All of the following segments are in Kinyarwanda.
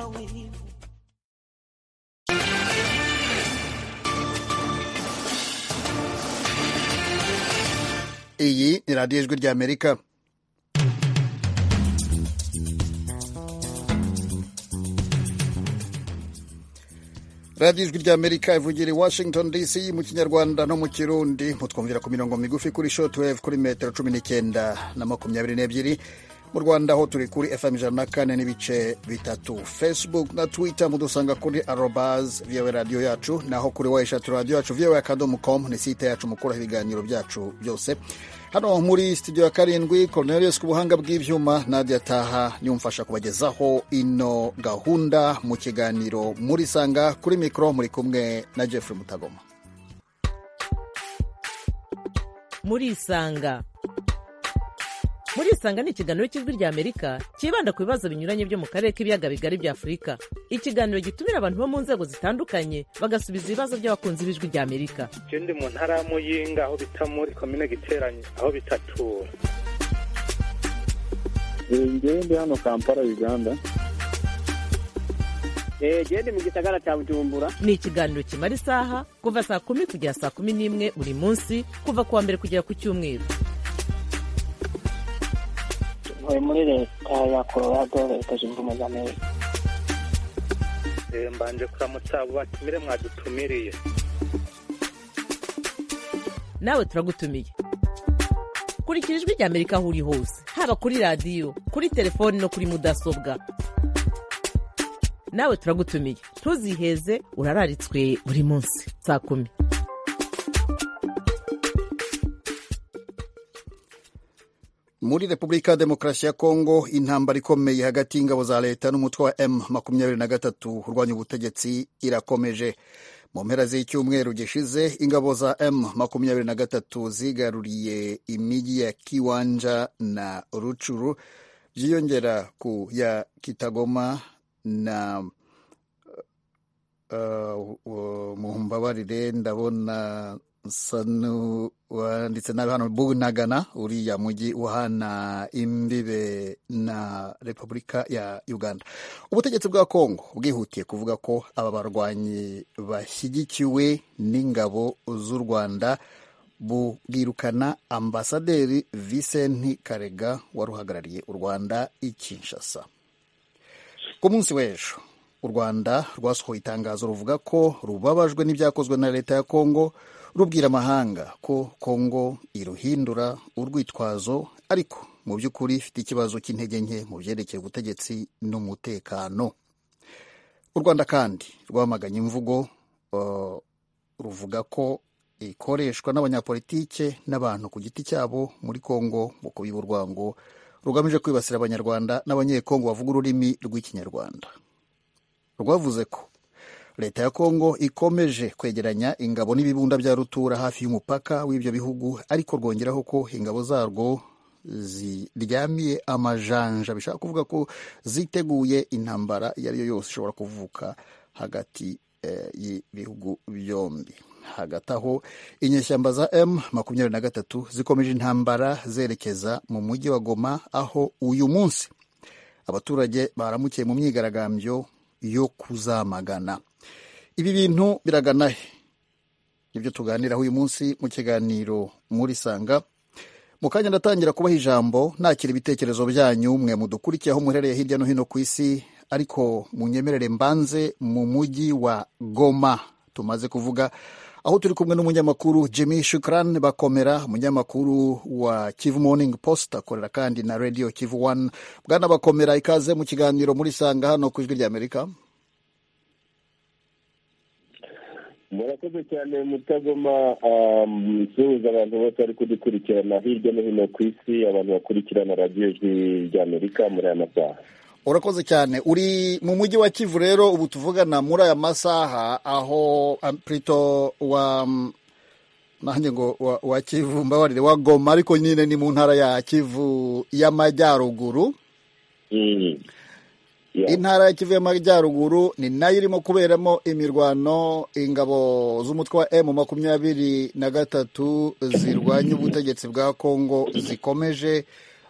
wawe iyi ni radiyo ijwi ry'amerika radiyo ijwi ry'amerika ivugira i washington dc mu kinyarwanda no mu kirundi mutwumvira ku mirongo migufi kuri shotwave kuri metero cumi n'icyenda na makumyabiri n'ebyiri mu rwanda ho turi kuri fm ijana na kane n'ibice bitatu facebook na twitter mudusanga kuri arobaz vyewe radiyo yacu naho kuri wayishati radiyo yacu vyewe akadomu com ni site yacu mukuraho ibiganiro byacu byose hano muri studio ya karindwi cornelius ku buhanga bw'ivyuma nadia taha niumfasha kubagezaho ino gahunda mu kiganiro muri sanga kuri mikro muri kumwe na jeffrey mutagoma murisanga murisanga ni ikiganiro cy'ijwi rya amerika cyibanda ku bibazo binyuranye byo mu karere k'ibiyaga bigari bya afurika ikiganiro gitumira abantu bo mu nzego zitandukanye bagasubiza ibibazo by'abakunzi b'ijwi rya amerika je ndi mu ntara ya muyinga aho bita muri komine giteranye aho bitatura ngewe ndi hano kampala uganda gende mu gisagara cya bujumbura ni ikiganiro kimara isaha kuva saa kumi kugera saa kumi n'imwe buri munsi kuva ku wa mbere kugera ku cyumweru ntuye muri leta ya colorado leta zunze ubumwe za amerika Eh, mbanje kuramutsa abo batumire mwadutumiriye nawe turagutumiye kurikira ijwi rya amerika aho uri hose haba kuri radiyo kuri telefoni no kuri mudasobwa nawe turagutumiye ntuziheze urararitswe buri munsi saa kumi muri repubulika ya demokarasi ya kongo intambara ikomeye hagati y'ingabo za leta n'umutwe wa m makumyabiri na gatatu urwanya ubutegetsi irakomeje mu mpera z'icyumweru gishize ingabo za m makumyabiri na gatatu zigaruriye imijyi ya kiwanja na rucuru byiyongera ku ya kitagoma na uh, uh, mumbabarire ndabona sanu wanditse nabi hano bunagana uriya mujyi uhana imbibe na repubulika ya uganda ubutegetsi bwa kongo bwihutiye kuvuga ko aba barwanyi bashyigikiwe n'ingabo z'u rwanda bwirukana ambasaderi visenti karega wari uhagarariye u rwanda i kinshasa ku munsi w'ejo u rwanda rwasohoye itangazo ruvuga ko rubabajwe n'ibyakozwe na leta ya kongo rubwira amahanga ko kongo iruhindura urwitwazo ariko mu by'ukuri ifite ikibazo cy'intege nke mu byerekeye ubutegetsi n'umutekano u rwanda kandi rwamaganye imvugo uh, ruvuga ko ikoreshwa n'abanyapolitike n'abantu ku giti cyabo muri kongo mu kubiba urwango rugamije kwibasira abanyarwanda n'abanyekongo bavuga ururimi rw'ikinyarwanda rwavuze ko leta ya kongo ikomeje kwegeranya ingabo n'ibibunda bya rutura hafi y'umupaka w'ibyo bihugu ariko rwongeraho ko ingabo zarwo ziryamiye amajanja bishaka kuvuga ko ziteguye intambara iyo ari yo yose ishobora kuvuka hagati eh, y'ibihugu byombi hagati aho inyeshyamba za m makumyabiri na gatatu zikomeje intambara zerekeza mu mujyi wa goma aho uyu munsi abaturage baramukiye mu myigaragambyo yo kuzamagana ibi bintu biragana he nibyo tuganiraho uyu munsi mu kiganiro muri sanga mu kanya ndatangira kubaha ijambo nakira ibitekerezo byanyu mwe mudukurikiye aho muherereye hirya no hino ku isi ariko munyemerere mbanze mu mujyi wa goma tumaze kuvuga aho turi kumwe n'umunyamakuru jimmy shukran bakomera umunyamakuru wa kivu morning post akorera kandi na radio kivu one bwana bakomera ikaze mu kiganiro muri sanga hano ku ijwi ry'amerika murakoze cyane mutagoma suhuza abantu bose bari kudukurikirana hirya no hino ku isi abantu bakurikirana radiyo ijwi ry'amerika muri aya masaha urakoze cyane uri mu mujyi wa kivu rero ubu tuvugana muri aya masaha aho um, prito wa um, nanjye ngo wa, wa kivu mbabarire wa goma ariko nyine ni mu ntara ya kivu y'amajyaruguru Mm. Yeah. intara ya kivu y'amajyaruguru ni nayo irimo kuberamo imirwano ingabo z'umutwe wa m makumyabiri na gatatu zirwanya ubutegetsi bwa kongo zikomeje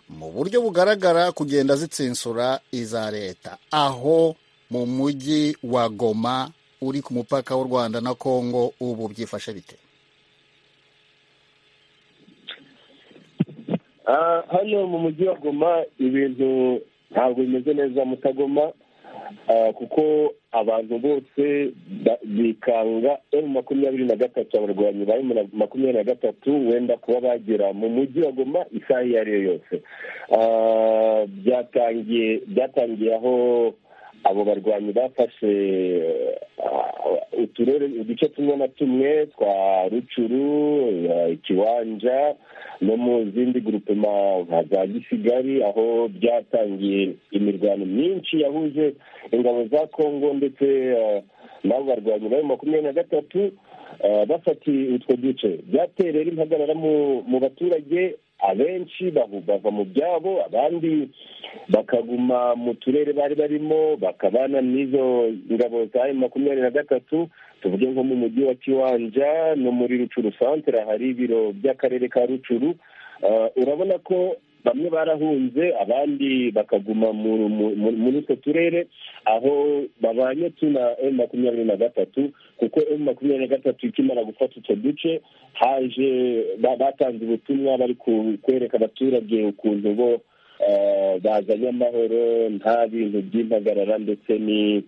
mu buryo bugaragara kugenda zitsinsura iza leta aho mu mujyi wa goma uri ku mupaka w'u rwanda na kongo ubu byifashe bite Ah, hano mu mujyi wa goma ibintu ntabwo bimeze neza mutagoma Ah, kuko abantu bose ba- bikanga emu makumyabiri na gatatu abarwanyi ba emu makumyabiri na gatatu wenda kuba bagera mu mujyi wa goma isaha iyo ari yo yose Ah, byatangiye byatangiye aho abo barwanyi bafashe ah, uturere uduce tumwe na tumwe twa rucuru ah, ikiwanja no mu zindi grupema nka za gisigari aho byatangiye imirwano myinshi yahuje ingabo za kongo ndetse ah, n'abo barwanyi bari makumyabiri na gatatu ah, bafatiye utwo duce byateye rero impagarara mu- mu baturage abenshi babu- bava mu byabo abandi bakaguma mu turere bari barimo bakabana n'izo ngabo za emu makumyabiri na gatatu tuvuge nko mu mujyi wa kiwanja no muri rucuru santere hari ibiro by'akarere ka rucuru Ah, urabona ko bamwe barahunze abandi bakaguma mu- mu- mu- muri utwo turere aho babanye tuna emu makumyabiri na gatatu kuko emu makumyabiri na gatatu ikimara gufata utwo duce haje ba- batanze ubutumwa bari ku- kwereka abaturage ukuntu bo eh, bazanye amahoro nta bintu by'impagarara ndetse ni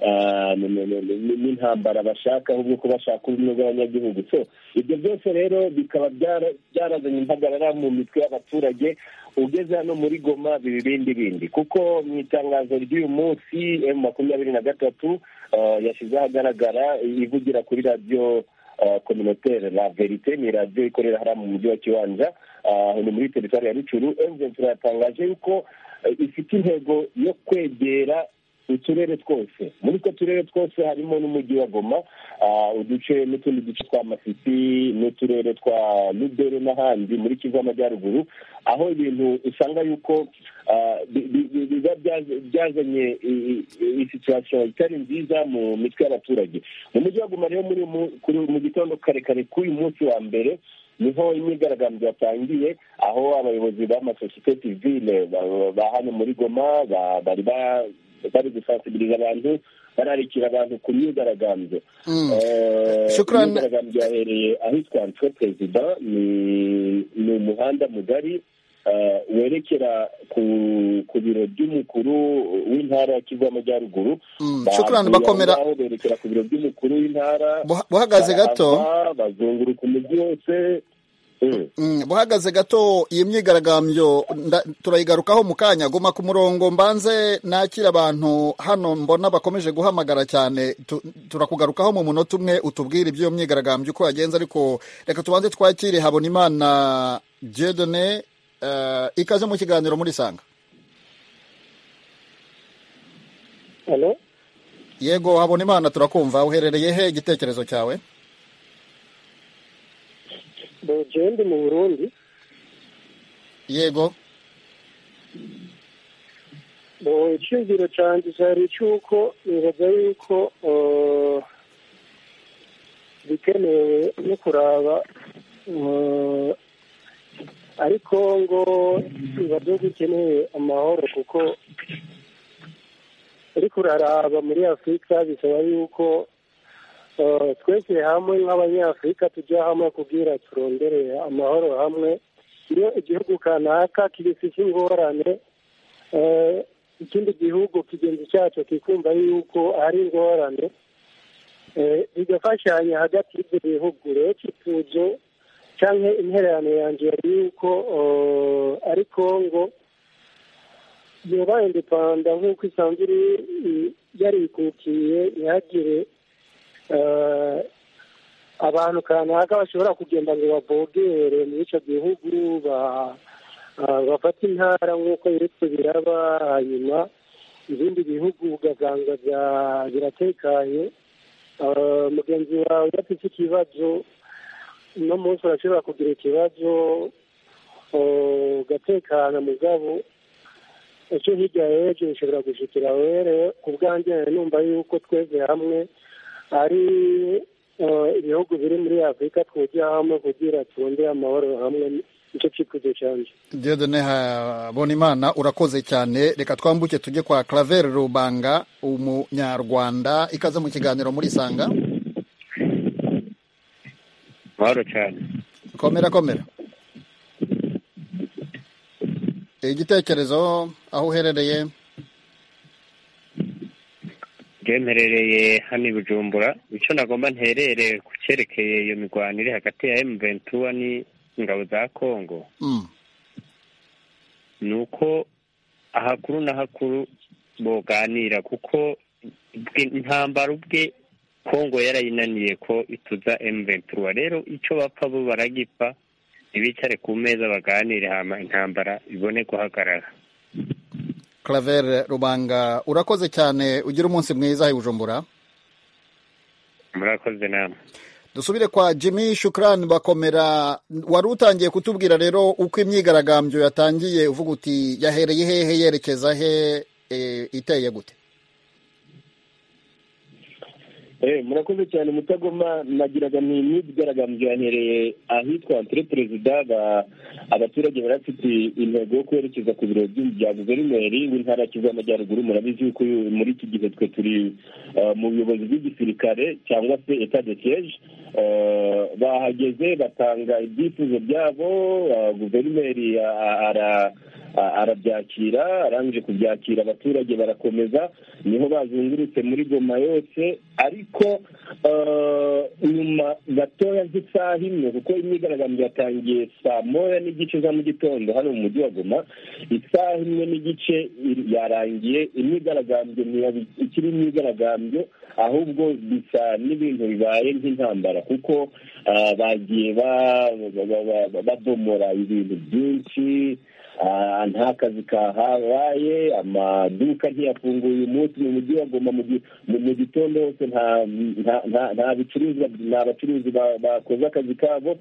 ah, ni- ni- ni- ni- n'intambara bashaka ahubwo ko bashaka ubumwe bw'abanyagihugu so ibyo byose rero bikaba byara- byarazanye impagarara mu mitwe y'abaturage ugeze hano muri goma biba ibindi bindi kuko mu itangazo ry'uyu munsi emu makumyabiri na gatatu ah, yashyize ahagaragara ivugira kuri radiyo ah, communautaire la verite ni radiyo ikorera hariya mu mujyi wa kiwanja ah, ni muri teritwari ya rucuru emventura yatangaje yuko eh, ifite intego yo kwegera uturere twose muri utwo turere twose harimo n'umujyi wa goma ah, uduce n'utundi duce twa masisi n'uturere twa lubero n'ahandi muri kivu y'amajyaruguru aho ibintu usanga yuko ah, bi- bi- bi- biba byaze- byazanye i- i- i- situation itari nziza mu mitwe y'abaturage mu mujyi wa goma rero muri mu- kuri- mu gitondo kare kare k'uyu munsi wa mbere niho imyigaragambyo yatangiye aho abayobozi b'amasosiyete sivile ba- ba hano muri goma ba- bari ba- bari gusansibiriza abantu bararikira abantu ku myigaragambyo Mm. Eh, Shukran. imyigaragambyo yahereye ahitwa ntwe perezida ni ni umuhanda mugari eh, werekera ku ku biro by'umukuru w'intara ya kivu y'amajyaruguru Mm, shukran, bakomera- aho berekera ku biro by'umukuru w'intara Buha- buhagaze gato barahava, bazunguruka umujyi wose Mm. Mm, buhagaze gato iyi myigaragambyo nda- turayigarukaho mu kanya guma ku murongo mbanze nakira abantu hano mbona bakomeje guhamagara cyane Tu- turakugarukaho mu munota umwe utubwire iby'iyo myigaragambyo uko yagenze ariko reka tubanze twakire habonimana jedone uh, ikaze mu kiganiro muri sanga halo yego habonimana turakumva uherereye he igitekerezo cyawe dojewe ndi mu burundi yego bo icyumviro cyanjye cyari cy'uko nibaza yuko eh, bikenewe no kuraba eh, ariko ngo bibazo bikeneye amahoro kuko ariko uraraba muri afurika bisaba yuko eh, twese hamwe nk'abanyafurika tujya hamwe kugira turondere amahoro hamwe iyo igihugu kanaka kibifite ingorane eh, ikindi gihugu kigenzi cyacu kikumva yuko hari ingorane eh, bigafashanya hagati y'ibyo bihugu rero kituzo cyangwa intererano yanjye yari yuko eh, ari kongo yoba indepanda nk'uko isanzwe iri i- yarikukiye ntihagire eh, abantu kanaka bashobora kugenda ngo babogere muri icyo gihugu ba- ah, bafata intara nk'uko biretse biraba hanyuma ibindi bihugu ugasanga bya- biratekanye Ah, mugenzi wawe udafite ikibazo uno munsi urashobora kugira ikibazo ah, ugatekana mugabo icyo hirya y'ejo bishobora gushikira were ku bwanjye numva yuko tweze hamwe ari eh, ibihugu biri muri afurika twujya hamwe kugira turondere amahoro hamwe nicyo cyifuzo cyanjye Diodone Habonimana urakoze cyane reka twambuke tujye kwa Claver Rubanga umunyarwanda ikaze mu kiganiro muri Isanga mahoro cyane komera komera igitekerezo aho uherereye bwemerereye hano i bujumbura icyo nagomba nterere ku cyerekeye iyo mirwano iri hagati ya emu ventura n'ingabo za kongo Mm, ni uko ahakuru n'ahakuru boganira kuko bwe- intambara ubwe kongo yarayinaniye ko ituza emu ventura rero icyo bapfa bo baragipa ntibicare ku meza baganire hama intambara ibone guhagarara Claver Rubanga urakoze cyane ugira umunsi mwiza i Bujumbura murakoze namwe dusubire kwa Jimmy Shukran bakomera wari utangiye kutubwira rero uko imyigaragambyo yatangiye uvuga uti yahereye hehe yerekeza he eh, iteye gute Eh, murakoze cyane mutagoma nagiraga ni imyigaragambyo yahereye ahitwa entre perezida ba- abaturage bari bafite intego yo kwerekeza ku biro by'u- bya guverineri w'intara ya kivu y'amajyaruguru murabizi yuko uyu- muri iki gihe twe turi eh, mu buyobozi bw'igisirikare cyangwa se etat de siege Eh, bahageze batanga ibyifuzo byabo eh, guverineri a- a- ara a- arabyakira arangije kubyakira abaturage barakomeza niho bazungurutse muri goma yose ariko eh, nyuma gatoya nk'isaha imwe kuko imyigaragambyo yatangiye saa moya n'igice za mu gitondo hano mu mujyi wa goma isaha imwe n'igice ir- yarangiye imyigaragambyo ntiyaba ikiri imyigaragambyo ahubwo bisa n'ibintu bibaye nk'intambara kuko ah, bagiye ba- ba- ba- ba- ba- babomora ibintu byinshi Ah, nta kazi kahabaye amaduka ntiyafunguye umunsi mu mujyi wa goma mu gi- mu- mu gitondo hose nta- nta- nta- nta bicuruzwa nta bacuruzi ba- bakoze akazi kabo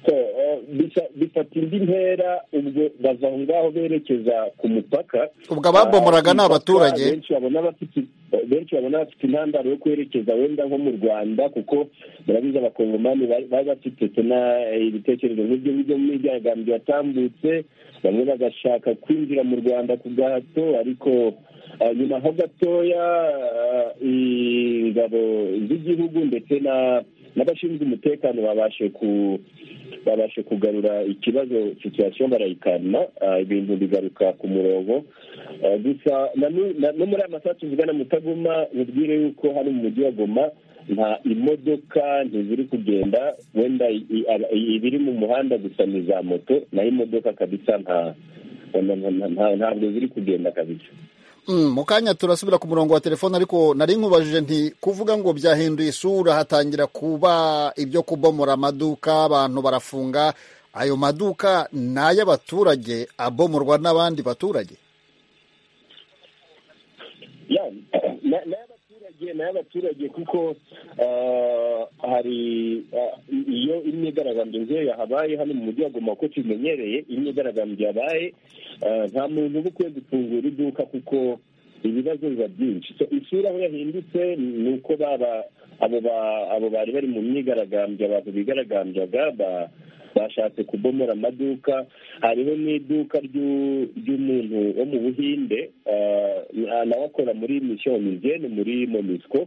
So, eh, bisa- bifata indi ntera ubwo baza aho ngaho berekeza ku mupaka ubwo ababomoraga ni Ah, abaturage benshi babona bafite benshi babona bafite intandaro yo kwerekeza wenda nko mu rwanda kuko murabizi abakongomani bari bari bafite tena ibitekerezo nk'ibyo ngibyo myigaragambyo yatambutse bamwe bagashaka kwinjira mu rwanda ku gahato ariko ah, nyuma ho gatoya ah, ingabo z'igihugu ndetse na n'abashinzwe umutekano babashe ku babashe kugarura ikibazo situation barayikana ah, ibintu bigaruka ku murongo Ah, gusa na nu- na- no muri aya masaha tuvugana mutagoma mubwire yuko hano mu mujyi wa goma nta imodoka ntiziri kugenda wenda i- i- aba- i- ibiri mu muhanda gusa ni za moto naho imodoka kabisa nta nta- nta- nta- ntabwo ziri kugenda kabisa Mm, mu kanya turasubira ku murongo wa telefone ariko nari nkubajije nti kuvuga ngo byahinduye isura hatangira kuba ibyo kubomora amaduka abantu barafunga ayo maduka ni ay'abaturage abomorwa n'abandi baturage Ya, na- n'ay'abaturage n'ay'abaturage kuko ah, hari ah, iyo imyigaragambyo ngeyo yahabaye hano mu mujyi wa Goma kuko tumenyereye imyigaragambyo yabaye ah, nta muntu uba ukwiye gufungura iduka kuko ibibazo biba byinshi So, isura aho yahindutse ni uko baba abo ba- abo bari bari mu myigaragambyo abantu bigaragambyaga ba- bashatse kubomora amaduka hariho n'iduka ry'u- ry'umuntu wo mu buhinde eh, nawe akora muri mission mizene muri monisco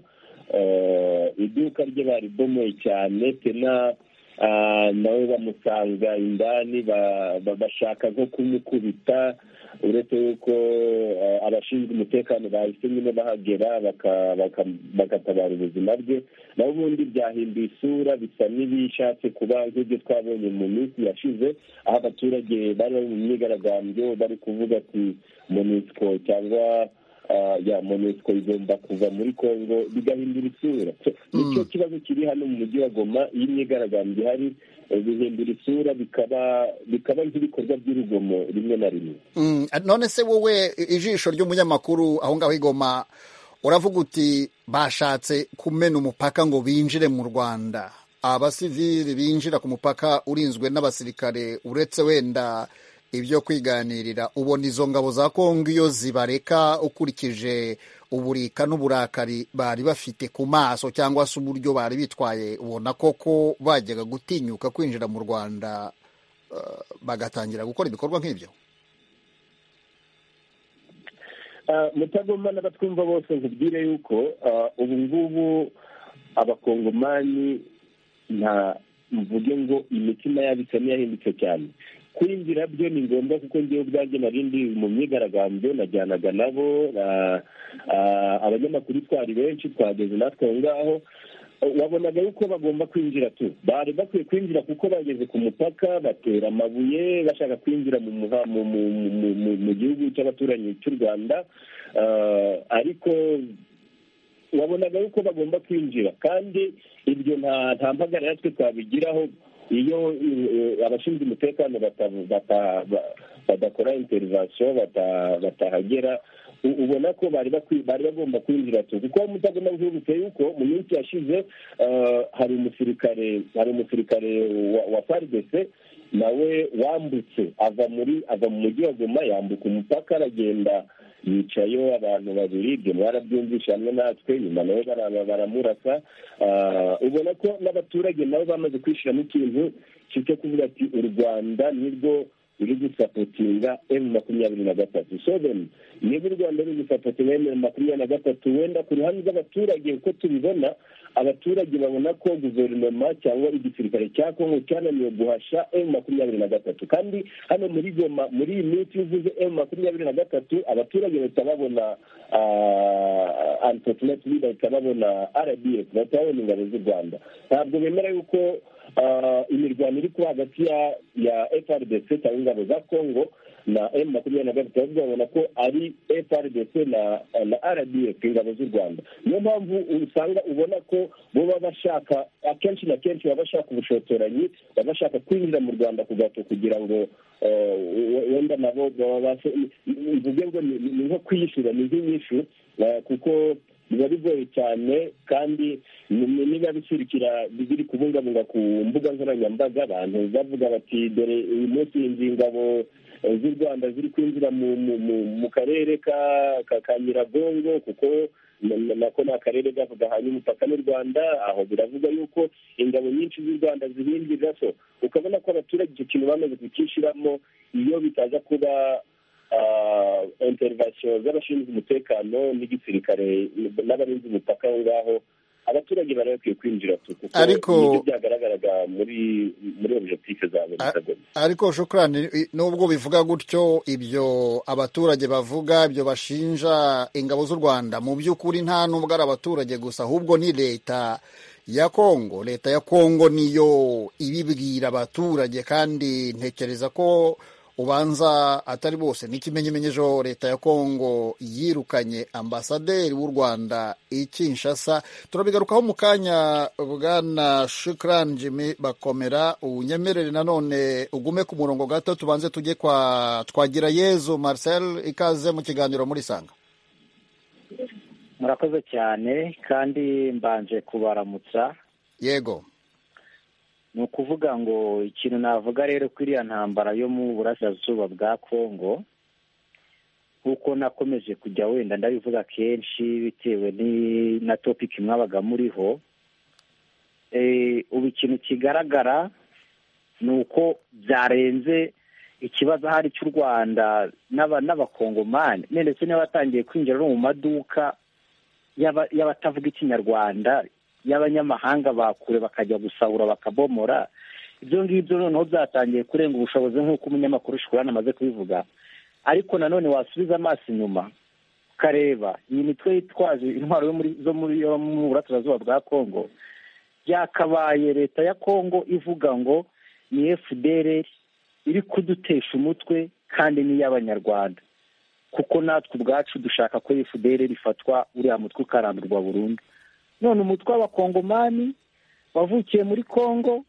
Eh, iduka rye baribomoye cyane tena ah, nawe bamusanga indani ba- ba- bashaka nko kumukubita uretse yuko eh, abashinzwe umutekano bahise nyine bahagera baka- baka- bagatabara ubuzima bwe naho ubundi byahinduye isura bisa n'ibishatse kuba nk'ibyo twabonye mu minsi yashize aho abaturage bari bari mu myigaragambyo bari kuvuga ati monisco cyangwa ah, ya monisco igomba kuva muri congo bigahindura isura So, nicyo kibazo kiri hano mu mujyi wa goma iyo imyigaragambyo ihari eh, bihindura isura bikaba bikaba nk'ibikorwa by'urugomo rimwe na rimwe Mm, none se wowe ijisho ry'umunyamakuru aho ngaho igoma uravuga uti bashatse kumena umupaka ngo binjire mu rwanda abasivili binjira ku mupaka urinzwe n'abasirikare uretse wenda ibyo kwiganirira ubona izo ngabo za kongo iyo zibareka ukurikije uburika n'uburakari bari bafite ku maso cyangwa se uburyo bari bitwaye ubona koko bajyaga gutinyuka kwinjira mu rwanda ah, bagatangira gukora ibikorwa nk'ibyo mutagomba n'abatwumva bose nkubwire yuko ah, ubu ngubu abakongomani nta mvuge ngo imitima yabo isa n'iyahindutse cyane kwinjira byo ni ngombwa kuko ngewe ubwanjye nari ndi mu myigaragambyo najyanaga nabo ah, ah, abanyamakuru twari benshi twageze natwe aho ngaho wabonaga yuko bagomba kwinjira tu bari bakwiye kwinjira kuko bageze ku mupaka batera amabuye bashaka kwinjira mu muha- mu- mu- mu- mu- mu- mu gihugu cy'abaturanyi cy'u rwanda Ah, ariko wabonaga yuko bagomba kwinjira kandi ibyo nta nta mpagarara twe twabigiraho iyo eh, abashinzwe umutekano bata- bata- ba- badakora interivasiyo batahagera u- ubona ko bari bakwi- bari bagomba kwinjira tu kuko mutagomba nkibutse yuko mu minsi yashize eh, hari umusirikare hari umusirikare wa- wa faridese nawe wambutse ava muri ava mu mujyi wa goma yambuka umupaka aragenda yicayeho abantu babiri ibyo mwarabyumvisha hamwe natwe nyuma nawe bara- baramurasa Ah, ubona ko n'abaturage nabo bamaze kwishyiramo ikintu cyo kuvuga ati u rwanda nirwo ruri gusapotinga emu makumyabiri na gatatu so then niba u rwanda ruri gusapotinga emu makumyabiri na gatatu wenda ku ruhande rw'abaturage uko tubibona abaturage babona ko guverinoma cyangwa igisirikare cya kongo cyananiwe guhasha emu makumyabiri na gatatu kandi hano muri goma muri iyi minsi iyo uvuze emu makumyabiri na gatatu abaturage bahita babona antotineti bahita babona rdf bahita babona ingabo z'u rwanda ntabwo bemera yuko ah, imirwano iri kuba hagati ya ya frdc cyangwa ingabo za congo na m makumyabiri na gatatu ahubwo babona ko ari frdc na na rdf ingabo z'u rwanda niyo mpamvu usanga ubona ko bo baba bashaka akenshi na kenshi baba bashaka ubushotoranyi baba bashaka kwinjira mu rwanda ku gato kugira ngo eh, we- wenda nabo babashe mvuge ngo ni ni- ni nko kwiyishyura ni nk'inyishu eh, kuko biba bigoye cyane kandi ni- ni- niba bishyigikira biri kubungabunga ku mbuga nkoranyambaga abantu bavuga bati dore uyu munsi inzu ingabo eh, z'u rwanda ziri kwinjira mu mu- mu- mu karere ka ka- ka nyiragongo kuko na- na- nako ni akarere gako gahanye umupaka n'u rwanda aho biravuga yuko ingabo nyinshi z'u rwanda zihinjirira so ukabona ko abaturage icyo kintu bamaze kukishyiramo iyo bitaza kuba ah, interivasiyo z'abashinzwe umutekano n'igisirikare n'abarinzi umupaka aho ngaho abaturage bari bakwiye kwinjira tu kuko Ariko- nibyo byagaragaraga muri muri objectif za buri A- kagame ariko shukurani i- nubwo bivuga gutyo ibyo abaturage bavuga ibyo bashinja ingabo z'u rwanda mu by'ukuri nta n'ubwo ari abaturage gusa ahubwo ni leta ya kongo leta ya kongo niyo ibibwira abaturage kandi ntekereza ko ubanza atari bose ni ikimenyemenyejo leta ya kongo yirukanye ambasaderi w'u rwanda i kinshasa turabigarukaho mu kanya bwana shukran jimmy bakomera unyemerere nanone ugume ku murongo gato tubanze tujye kwa twagira yezu marcel ikaze mu kiganiro muri sanga murakoze cyane kandi mbanje kubaramutsa yego ni ukuvuga ngo ikintu navuga rero ko iriya ntambara yo mu burasirazuba bwa kongo kuko nakomeje kujya wenda ndabivuga kenshi bitewe ni- na topiki mwabaga muriho Eh, ubu ikintu kigaragara ni uko byarenze ikibazo ahari cy'u rwanda n'aba- n'abakongomani ne- ndetse n'abatangiye kwinjira no mu maduka y'aba- y'abatavuga ikinyarwanda y'abanyamahanga bakure bakajya gusahura bakabomora ibyo ngibyo noneho byatangiye kurenga ubushobozi nk'uko umunyamakuru shukurana amaze kubivuga ariko nanone wasubiza amaso inyuma ukareba iyi mitwe yitwaje intwaro yo muri- zo muri yo mu burasirazuba bwa kongo byakabaye leta ya kongo ivuga ngo ni fdr iri kudutesha umutwe kandi n'iy'abanyarwanda kuko natwe ubwacu dushaka ko fdr rifatwa uriya mutwe ukarandurwa burundu none umutwe w'abakongomani wavukiye muri kongo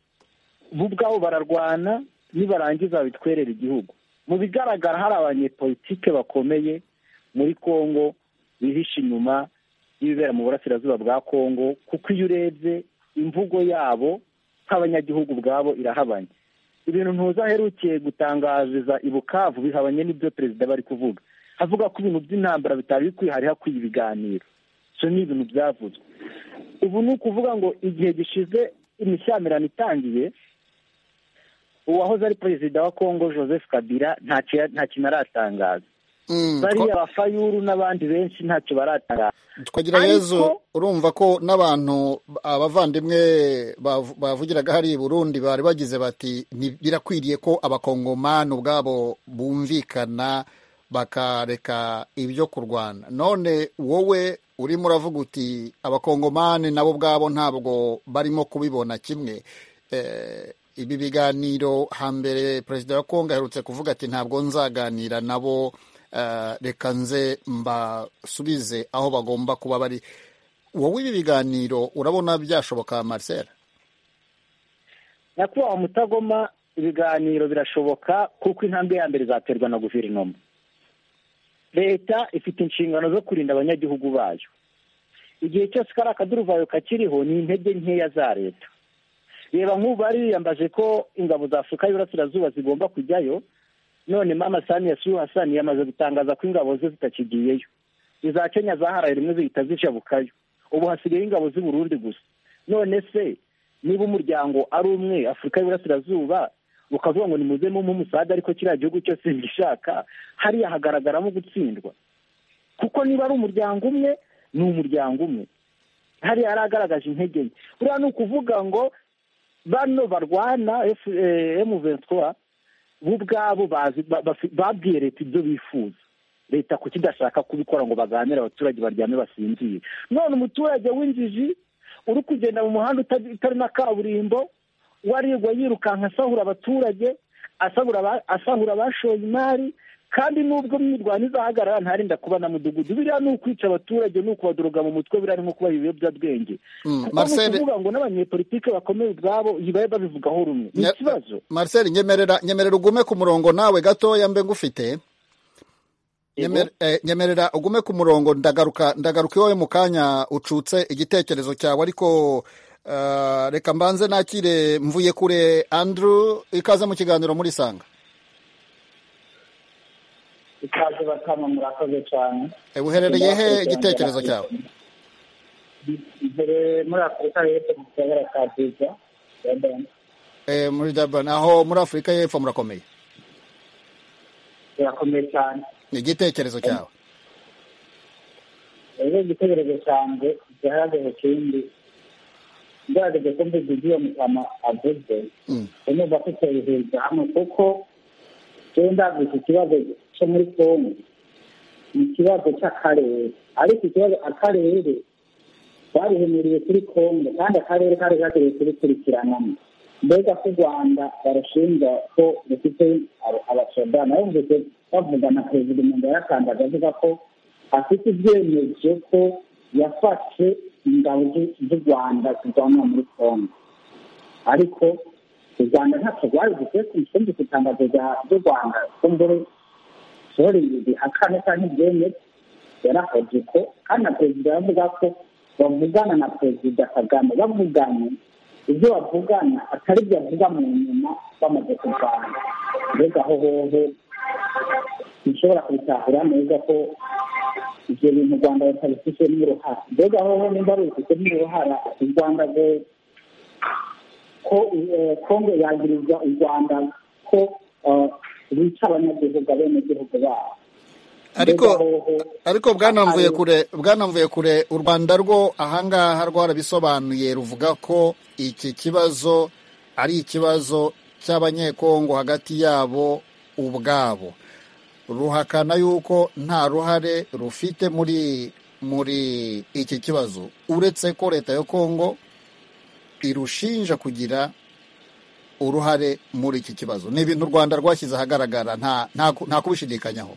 bo ubwabo bararwana nibarangiza babitwerera igihugu mu bigaragara hari abanyepolitike bakomeye muri kongo bihishe inyuma y'ibibera mu burasirazuba bwa kongo kuko iyo urebye imvugo yabo nk'abanyagihugu ubwabo irahabanye ibintu ntuza aherukiye gutangariza i bukavu bihabanye n'ibyo perezida bari kuvuga avuga ko ibintu by'intambara bitari bikwiye hari hakwiye ibiganiro ibyo ni ibintu byavuzwe ubu ni ukuvuga ngo igihe gishize imishyamirano itangiye uwahoze ari perezida wa kongo joseph kabila ntacyo kintu aratangaza Mm, bariya twa- abafayuru n'abandi benshi ntacyo baratangaza twagira ariko- yezu urumva ko n'abantu abavandimwe bav- bavugiraga hariya i burundi bari bagize bati "Ni- birakwiriye ko abakongomani ubwabo bumvikana bakareka ibyo kurwana none wowe urimo uravuga uti abakongomani nabo ubwabo ntabwo barimo kubibona kimwe Eh, ibi biganiro hambere perezida wa kongo aherutse kuvuga ati ntabwo nzaganira nabo eh, reka nze mbasubize aho bagomba kuba bari wowe ibi biganiro urabona byashoboka marcel nyakubahwa mutagoma ibiganiro birashoboka kuko intambwe ya mbere izaterwa na guverinoma leta ifite inshingano zo kurinda abanyagihugu bayo igihe cyose kariya akaduruvayo kakiriho ni intege nkeya za leta reba nk'ubu bariyambaje ko ingabo za afurika y'iburasirazuba zigomba kujyayo none mama saniya suyu hasani yamaze gutangaza ko ingabo ze zitakigiyeyo iza kenya zaharaye rimwe zihita zishabukayo ubu hasigaye ingabo z'i burundi gusa none se niba umuryango ari umwe afurika y'iburasirazuba ukavuga ngo nimuzemo umusaga ariko kiriya gihugu cyose ngishaka hariya hagaragaramo gutsindwa kuko niba ari umuryango umwe ni umuryango umwe hariya haragaragaje intege nke buriya ni ukuvuga ngo bano barwana emu ventura bo ubwabo bazi- ba- bafi- babwiye leta ibyo bifuza leta kuki idashaka kubikora ngo baganire abaturage baryame basinzire none umuturage w'injiji uri kugenda mu muhanda uta- utari na kaburimbo warigwa yirukanka asahura abaturage asahura aba- asahura abashoye imari kandi n'ubwo mwirwano izahagarara ntarinda kuba na mudugudu biriya ni ukwica abaturage ni ukubadoroga mu mutwe biriya ni nko kubaha ibiyobyabwenge Mm, kuko ni Marcel- ukuvuga ngo n'abanyepolitike bakomeye ubwabo babe babivugaho rumwe ni Nya- ikibazo marcel nyemerera nyemerera ugume ku murongo nawe gatoya mbe ngufite Yego. Nyemer- eh, nyemerera ugume ku murongo ndagaruka ndagaruka iwawe mu kanya ucutse igitekerezo cyawe ariko eh, reka mbanze nakire mvuye kure andrew ikaze mu kiganiro muri sanga ikaze bakama murakoze cyane Eh, uherereye he igitekerezo cyawe imbere muri afurika y'epfo mu kagera ka biza Durban, Eh, muri durban aho muri afurika y'epfo murakomeye birakomeye cyane ni igitekerezo cyawe rero igitekerezo cyanjye gihagaze kindi ngaragaje ko mbizi ibyuwo mukama avuze Mm. unyumva ko tubihuriza hamwe kuko jewe ndaguze ikibazo cyo muri kongo ni ikibazo cy'akarere ariko ikibazo akarere barihemuriye kuri kongo kandi akarere kari kagiye kurikurikiranamo mbega ko u rwanda barushinja ko rufite aba- abasoda nayumvise bavuga na perezida umuntu yarakandaga avuga ko afite ibyemezo ko yafashe ingabo z'u- z'u rwanda zirwanira muri kongo ariko u rwanda ntacyo rwari dukwiye kumushinja ku itangazo rya- ry'u rwanda ko mbere sori bihakane cyangwa ibyemere yarahoze uko kandi na perezida aravuga ko bavugana na perezida kagame bavuganye ibyo bavugana atari ibyo bavuga mu nyuma bamaze kurwana mbega aho hoho ntushobora kubitahura neza ko ibyo bintu u rwanda batabifitemo uruhara mbega aho hoho nimba rubifitemo uruhara u rwanda rwo- ko eh, kongo yagirizwa u rwanda ko eh, bica abanyagihugu abenegihugu babo ariko Mbega hoho ariko bwanamvuye Ari- kure bwanamvuye kure u rwanda rwo ahangaha rwarabisobanuye ruvuga ko iki kibazo ari ikibazo cy'abanyekongo hagati yabo ubwabo ruhakana yuko nta ruhare rufite muri muri iki kibazo uretse ko leta ya kongo irushinja kugira uruhare muri iki kibazo ni ibintu u rwanda rwashyize ahagaragara nta nta ku- nta kubishidikanyaho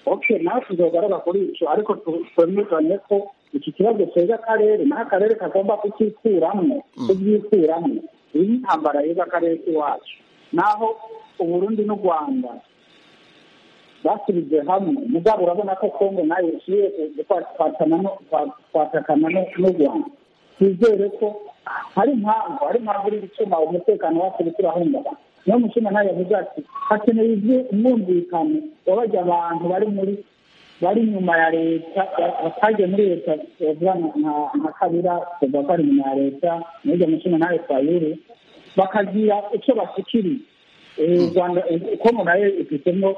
okay nawe tuzogaruka kuri icyo ariko tu- twemezanye ko iki kibazo cyeza akarere naho akarere kagomba kucyikuramo kubyikuramo iyi ni intambara yeza akarere k'iwacu naho uburundi n'u rwanda basubije hamwe mugabo urabona ko kongo nayo ikwiye kwatakana no- kwa- kwatakana no- n'u rwanda twizere ko hari impamvu hari impamvu iri gutuma umutekano wacu uturahungabana niyo mushinga nayo yavuze ati hakeneye ibyo- umwumvikano wabajya abantu bari muri bari inyuma ya leta batagiye muri leta bavuga nka- nka nka kabira kuva ko ari inyuma ya leta n'ibyo mushinga nawe twayuri bakagira icyo bashyikiriza u rwanda uko nayo ifitemo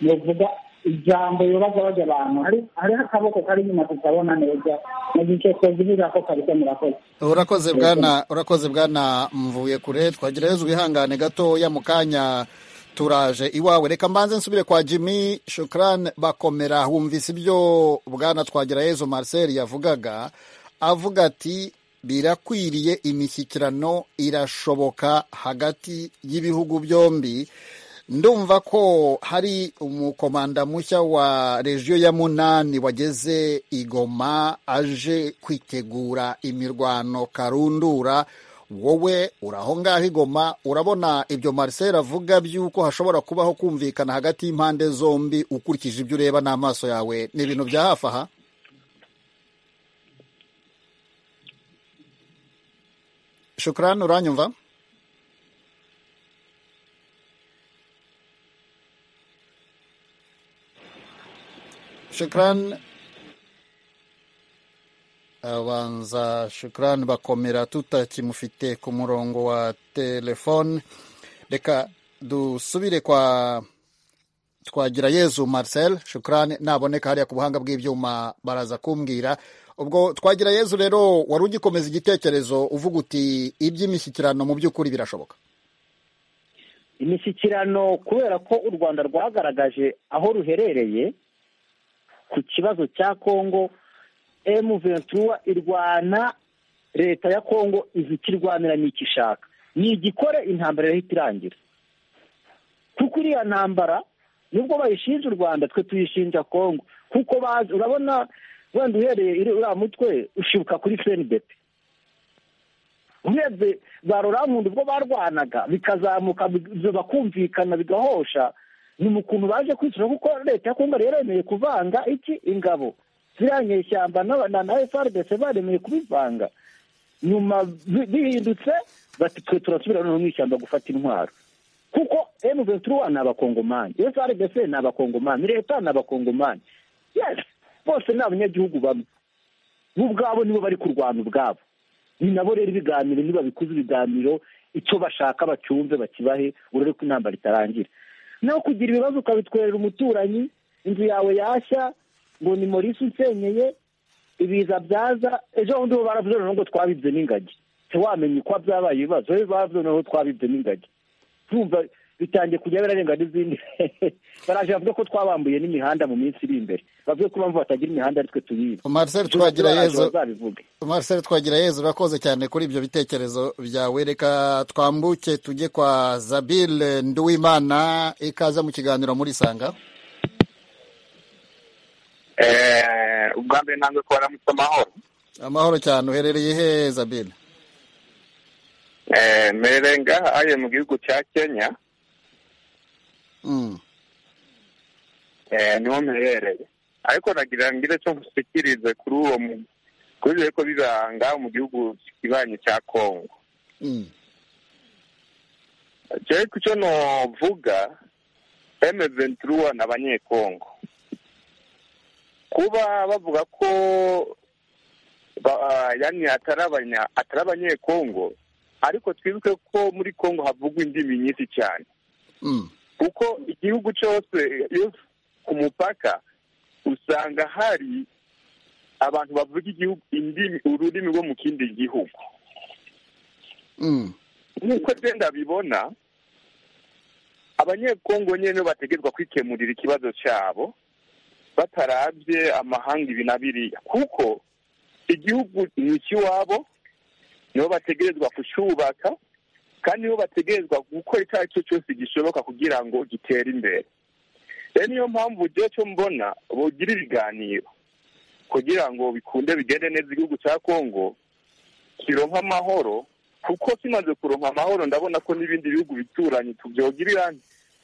nuvuga ijambo ribaza bajya abantu hariho akaboko kari inyuma tutabona neza mu gihe cyose bivuga ko kabisa murakoze urakoze bwana urakoze bwana mvuye kure twagerageza ubihangane gatoya mu kanya turaje iwawe reka mbanze nsubire kwa jimmy shukran bakomera wumvise ibyo bwana twagerayezo marcel yavugaga avuga ati birakwiriye imishyikirano irashoboka hagati y'ibihugu byombi ndumva ko hari umukomanda mushya wa regiyo ya munani wageze igoma aje kwitegura imirwano karundura wowe uraho ngaho igoma urabona ibyo marcel avuga by'uko hashobora kubaho kumvikana hagati y'impande zombi ukurikije ibyo ureba n'amaso yawe ni ibintu bya hafi aha shukurani uranyumva shukran abanza shukran bakomera tutakimufite ku murongo wa telefone reka dusubire kwa twagira yezu marcel shukran naboneka hariya ku buhanga bw'ibyuma baraza kumbwira ubwo twagira yezu rero wari ugikomeza igitekerezo uvuga uti iby'imishyikirano mu by'ukuri birashoboka imishyikirano kubera ko u rwanda rwagaragaje aho ruherereye ku kibazo cya kongo emu ventura irwana leta ya kongo izi ikirwanira n'icyo ishaka igikore intambara irahita irangira kuko iriya ntambara nubwo bayishinja u rwanda twe tuyishinja kongo kuko bazi urabona wenda uhereye uriya mutwe ushibuka kuri fenibeti urebye ba rurampundu ubwo barwanaga bikazamuka bakumvikana bigahosha ni mu kuntu baje kwishyura kuko leta ya kongo rero yemeye kuvanga iki ingabo ziriya nyeshyamba na efuperi baremeye kubivanga nyuma bihindutse bati twe turasubira noneho mu ishyamba gufata intwaro kuko emu ventura ni abakongomani efuperi ni abakongomani leta ni abakongomani bose ni abanyagihugu bamwe bo ubwabo nibo bari kurwana ubwabo ni nabo rero ibiganiro niba bikuze ibiganiro icyo bashaka bacyumve bakibahe urebe ko intambara itarangira naho kugira ibibazo ukabitwerera umuturanyi inzu yawe yashya ngo ni morisi usenyeye ibiza byaza ejo bundi bo baravuze noneho ngo twabibye n'ingagi ntiwamenye uko byabaye ibibazo ejo baravuze noneho twabibye n'ingagi tumva bitangiye kujya birarenga n'izindi baraje bavuga ko twabambuye n'imihanda mu minsi iri imbere bavuga ko mpamvu batagira imihanda ari twe tuyiba marcel twagira yezu marcel twagira yezu urakoze cyane kuri ibyo bitekerezo byawe reka twambuke tujye kwa zabile nduwimana ikaza mu kiganiro muri sanga ubwa mbere ntabwo ko waramutse amahoro amahoro cyane uherereye he zabile mperereye ngaha ayo mu gihugu cya kenya niho mperereye ariko nagira ngire cyo nkusikirize kuri uwo kubera ko biranga mu gihugu kibanye cya kongo jewe ku cyo novuga eme ventura ni abanyekongo kuba bavuga ko yani atari abanyekongo ariko twibuke ko muri kongo havugwa indimi nyinshi cyane kuko igihugu cyose iyo ku mupaka usanga hari abantu bavuga igihugu indimi ururimi rwo mu kindi gihugu nk'uko genda bibona abanyekongo nyine bategerwa kwikemurira ikibazo cyabo batarabye amahanga ibi na biriya kuko igihugu ni ikiwabo nibo bategerezwa kucyubaka kandi nibo bategerezwa gukora icyo ari cyo cyose gishoboka kugira ngo gitere imbere rero niyo mpamvu ugiye cyo mbona bugira ibiganiro kugira ngo bikunde bigende neza igihugu cya kongo kironka amahoro kuko kimaze kuronka amahoro ndabona ko n'ibindi bihugu bituranye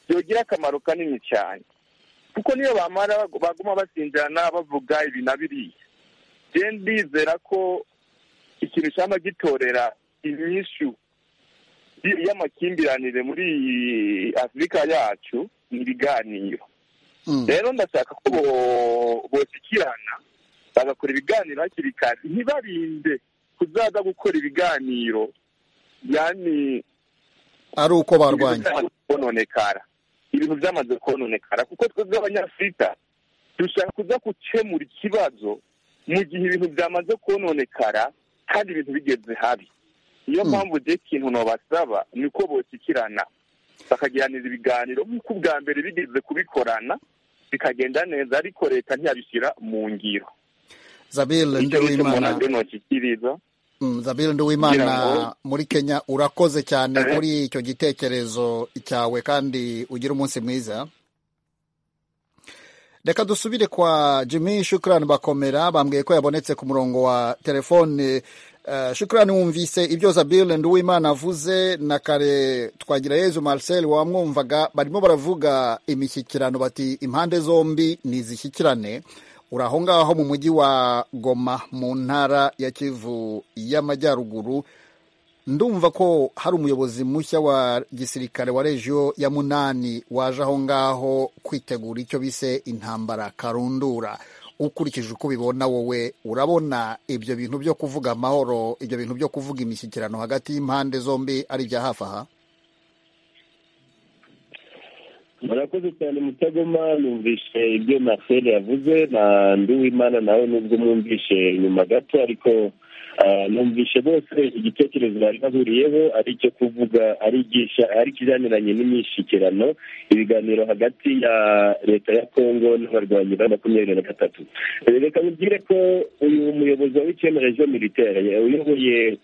byogira akamaro kanini cyane kuko niyo bamara baguma basinjirana bavuga ibi na biriya rero ndizera ko ikintu cyaba gitorera inyishu y'amakimbirane muri afurika yacu ni ibiganiro rero ndashaka ko bosikirana bagakora ibiganiro hakiri kare ntibarinde kuzaza gukora ibiganiro yani ari uko barwanya byamaze kononekara ibintu byamaze kononekara kuko twebwe abanyafurika dushaka kuza gukemura ikibazo mu gihe ibintu byamaze kononekara kandi ibintu bigeze habi niyo mpamvu ugiye ikintu nabasaba ni uko boshyikirana bakagiranira ibiganiro nk'uko ubwa mbere bigeze kubikorana bikagenda neza ariko leta ntiyabishyira mu ngiro zabire icyo nicyo umuntu nduwimana azwiho ntakikiriza Mm, Zabire Nduwimana Kugira ngo- muri Kenya urakoze cyane Eh. kuri icyo gitekerezo cyawe kandi ugire umunsi mwiza reka dusubire kwa Jimmy Shukrani Bakomera bambwiye ko yabonetse ku murongo wa telefone Uh, Shukrani wumvise ibyo Zabire Nduwimana avuze na kare twagira Yezu Marcel wamwumvaga barimo baravuga imishyikirano bati impande zombi nizishyikirane uri aho ngaho mu mujyi wa Goma mu ntara ya Kivu y'Amajyaruguru ndumva ko hari umuyobozi mushya wa gisirikare wa regiyo ya munani waje aho ngaho kwitegura icyo bise intambara karundura ukurikije uko ubibona wowe urabona ibyo bintu byo kuvuga amahoro ibyo bintu byo kuvuga imishyikirano hagati y'impande zombi ari ibya hafi aha murakoze cyane mutagoma numvise ibyo marcel yavuze na nduwimana nawe nubwo mwumvishe nyuma gato ariko ah, numvishe bose igitekerezo bari bahuriyeho ari icyo kuvuga ari igisha- ari ikijaniranye n'imishyikirano ibiganiro hagati ya leta ya kongo n'abarwanyi ba makumyabiri na gatatu Eh, reka mubwire ko uyu muyobozi wa wikene rejo militaire uyoboye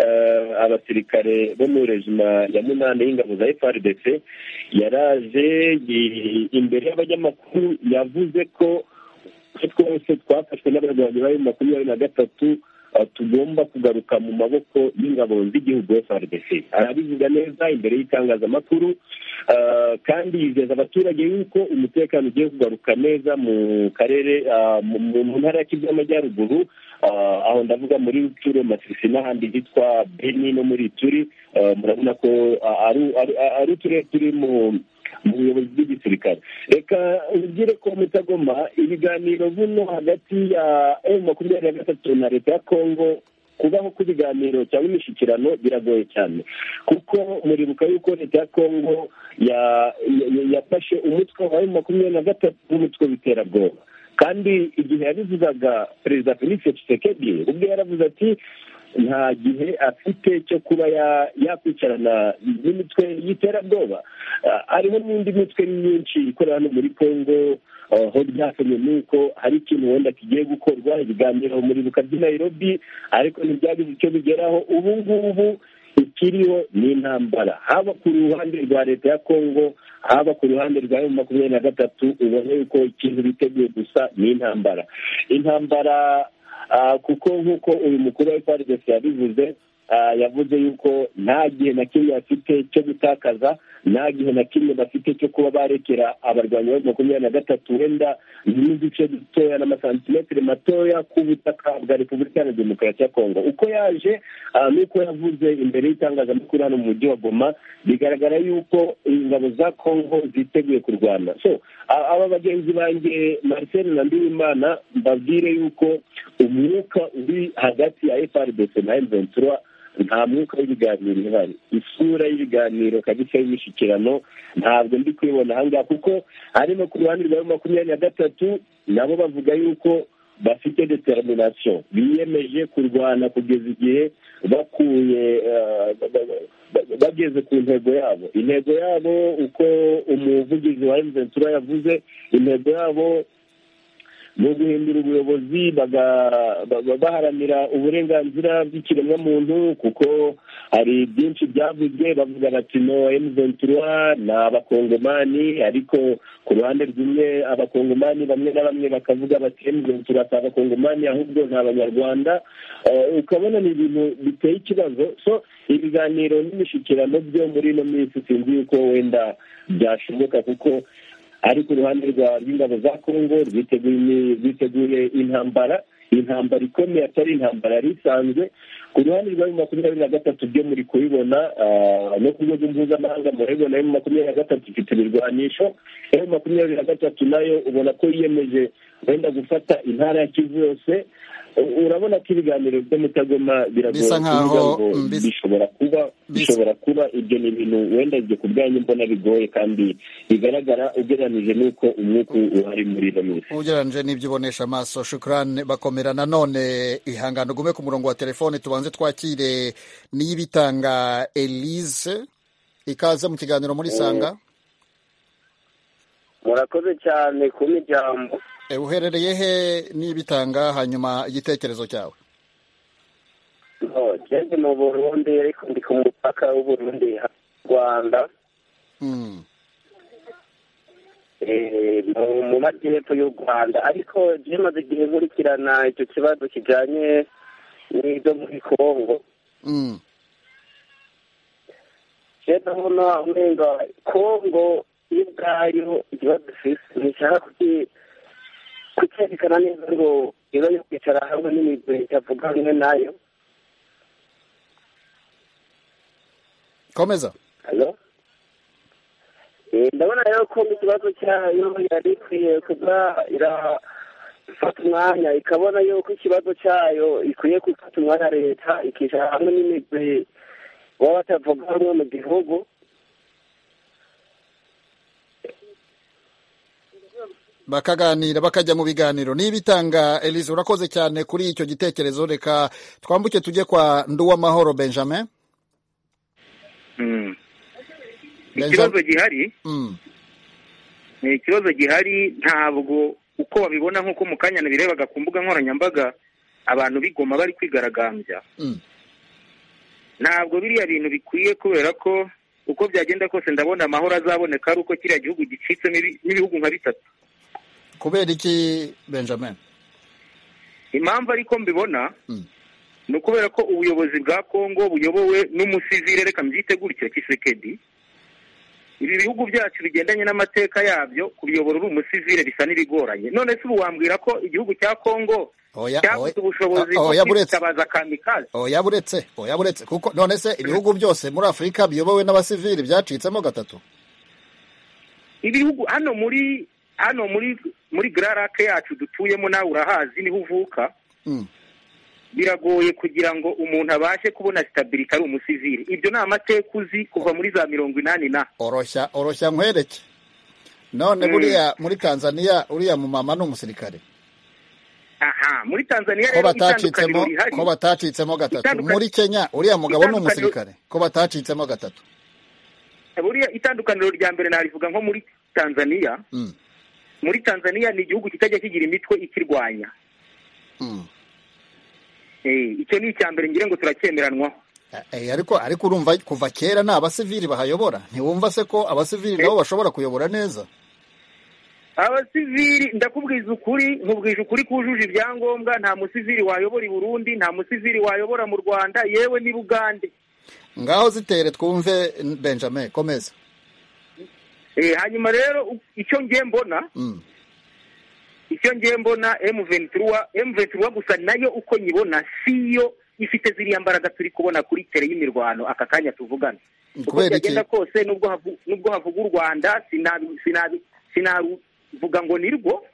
eh, abasirikare bo mu rejima ya munani y'ingabo za frdc yaraje i- imbere y'abanyamakuru yavuze ko twe twose twafashwe n'abarwanyi bari makumyabiri na gatatu ah, tugomba kugaruka mu maboko y'ingabo z'igihugu FRDC arabivuga neza imbere y'itangazamakuru ah, kandi yizeza abaturage yuko umutekano ugiye kugaruka neza mu karere ah, mu- mu mu ntara ya Kivu y'Amajyaruguru ah, aho ndavuga muri Rutshuro Masisi n'ahandi hitwa Beni no muri Ituri ah, murabona ko ah, ari- ari ari uturere turi mu mu buyobozi bw'igisirikare reka ubwire ko mutagoma ibiganiro buno hagati ya emu makumyabiri na gatatu na leta ya kongo kubaho kw'ibiganiro cyangwa imishyikirano biragoye cyane kuko muribuka yuko leta ya kongo ya- ya- yafashe umutwe wa emu makumyabiri na gatatu nk'umutwe w'iterabwoba kandi igihe yabivugaga perezida felix tshisekedi ubwe yaravuze ati nta gihe afite cyo kuba ya- yakwicarana n'imitwe y'iterabwoba Ah, hariho n'indi mitwe myinshi ikorera hano muri congo ah, aho byatumye ni uko hari ikintu wenda kigiye gukorwa ibiganiro muri buka by'i nairobi ariko ntibyagize icyo bigeraho ubu ngubu ikiriho ni intambara haba ku ruhande rwa leta ya kongo haba ku ruhande rwa emu makumyabiri na gatatu ubona yuko ikintu biteguye gusa ni intambara intambara ah, kuko nk'uko uyu mukuru wa frdc yabivuze ah, yavuze yuko nta gihe na kimwe bafite cyo gutakaza nta gihe na kimwe bafite cyo kuba barekera abarwanyi ba makumyabiri na gatatu wenda n'uduce dutoya n'amasantimetero matoya ku butaka bwa repubulika iharanira demokarasi ya kongo uko yaje ah, n'uko yavuze imbere y'itangazamakuru hano mu mujyi wa goma bigaragara yuko ingabo za kongo ziteguye kurwana so a- aba bagenzi banjye marcel na ndiwimana mbabwire yuko umwuka uri hagati ya frdc na m23 nta mwuka w'ibiganiro uhari isura y'ibiganiro kabisa y'imishyikirano ntabwo ndi kubibona ahangaha kuko hari no ku ruhande rwa makumyabiri na gatatu nabo bavuga yuko bafite determination biyemeje kurwana kugeza igihe bakuye eh, ba- ba- ba- bageze ku ntego yabo intego yabo uko umuvugizi wa emventura yavuze intego yabo ni uguhindura ubuyobozi baga- ba- ba- baharanira uburenganzira bw'ikiremwamuntu kuko hari byinshi byavuzwe bavuga bati no emventura ni abakongomani ariko ku ruhande rumwe abakongomani bamwe na bamwe bakavuga bati emventura si abakongomani ahubwo ni abanyarwanda Eh, ukabona ni ibintu biteye ikibazo so ibiganiro n'imishyikirano byo muri ino minsi sinzi yuko wenda byashoboka kuko ariko uruhande rwa rw'ingabo za kongo rwiteguye imi- rwiteguye intambara intambara ikomeye atari intambara yari isanzwe ku ruhande rwa emu makumyabiri na gatatu byo muri kubibona ah, no ku rwego mpuzamahanga murabibona emu makumyabiri na gatatu ifite ibirwanisho emu makumyabiri na gatatu nayo ubona ko yiyemeje wenda gufata intara ya kivu yose urabona ko ibiganiro byo mutagoma Bisa biragoye nkaho, kuvuga ngo mm, bis- bishobora kuba bis- bishobora kuba ibyo ni ibintu wenda ibyo ku bwanyu mbona bigoye kandi bigaragara ugereranije n'uko umwuka uhari muri ino minsi ugereranyije n'ibyo ubonesha amaso shukurani bakomera nanone ihangane ugume ku murongo wa telefone tubanze twakire n'iy'ibitanga elise ikaze mu kiganiro muri sanga murakoze cyane kuba ijambo Eh, uherereye he n'ibitanga hanyuma igitekerezo cyawe ngeze mu burundi ariko ndi ku mupaka w'uburundi rwanda Mm. Eh, mu- mu majyepfo y'u rwanda ariko bimaze igihe nkurikirana icyo kibazo kijyanye n'ibyo muri congo Mm. je ndabona umenga congo yo ubwayo ikibazo ifite nishaka kuki- kucyerekana neza ngo iba yo kwicara hamwe n'imigwi itavuga rumwe nayo komeza Hello? Eh, ndabona rero ko mu kibazo cyayo yari ikwiye kuba irafata umwanya ikabona yuko ikibazo cyayo ikwiye gufata umwanya leta ikicara hamwe n'imigwi baba batavuga rumwe mu gihugu bakaganira bakajya mu biganiro n'ibitanga elise urakoze cyane kuri icyo gitekerezo reka twambuke tujye kwa nduwamahoro benjamin Mm. Benjamin. ikibazo gihari Mm. ni ikibazo gihari ntabwo uko babibona nk'uko mu kanya birebaga ku mbuga nkoranyambaga abantu bigoma bari kwigaragambya Mm. ntabwo biriya bintu bikwiye kubera ko uko byagenda kose ndabona amahoro azaboneka ari uko kiriya gihugu gicitsemo ibi- n'ibihugu nka bitatu kubera iki benjamin impamvu ariko mbibona Mm. ni ukubera ko ubuyobozi bwa kongo buyobowe n'umusivire reka mbyite gutyo kisekedi ibi bihugu byacu bigendanye n'amateka yabyo kubiyobora uri umusivire bisa n'ibigoranye none se ubu wambwira ko igihugu cya kongo oya cyabuze ubushobozi oya, bwo oya buretse kwitabaza kamikazi oya buretse oya buretse kuko none se ibihugu byose muri afurika biyobowe n'abasivili byacitsemo gatatu ibihugu hano muri hano muri muri gararake yacu dutuyemo nawe urahazi niho uvuka Mm. biragoye kugira ngo umuntu abashe kubona sitabirika ari umusivili ibyo ni amateka uzi kuva muri za mirongo inani na oroshya oroshya nkwereke none Mm. buriya muri tanzania uriya mumama ni umusirikare aha muri tanzaniya ko rero itandukaniro batacitsemo rihari ko batacitsemo gatatu Itandukaniro- muri kenya uriya mugabo ni Itandukaniro- umusirikare ko batacitsemo gatatu buriya itandukaniro rya mbere narivuga nko muri tanzaniya Mm. muri tanzaniya ni igihugu kitajya kigira imitwe ikirwanya Mm. Eh, icyo ni icya mbere ngira ngo turacyemeranwaho Eh, ariko ariko urumva kuva kera ni abasivili bahayobora ntiwumva se ko abasivili nabo bashobora kuyobora neza abasivili ndakubwiza ukuri nkubwije ukuri kujuje ibyangombwa nta musivili wayobora i burundi nta musivili wayobora mu rwanda yewe n'i bugande ngaho zitere twumve benjamin komeza Eh, hanyuma rero u- icyo ngiye mbona Mm. icyo ngiye mbona M23 M23 gusa nayo uko nyibona siyo ifite ziriya mbaraga turi kubona kuri tere y'imirwano aka kanya tuvugana uko kubera iki byagenda kose nubwo havu- nubwo havuga u rwanda sinabi- sinabi- sinaruvuga ngo ni rwo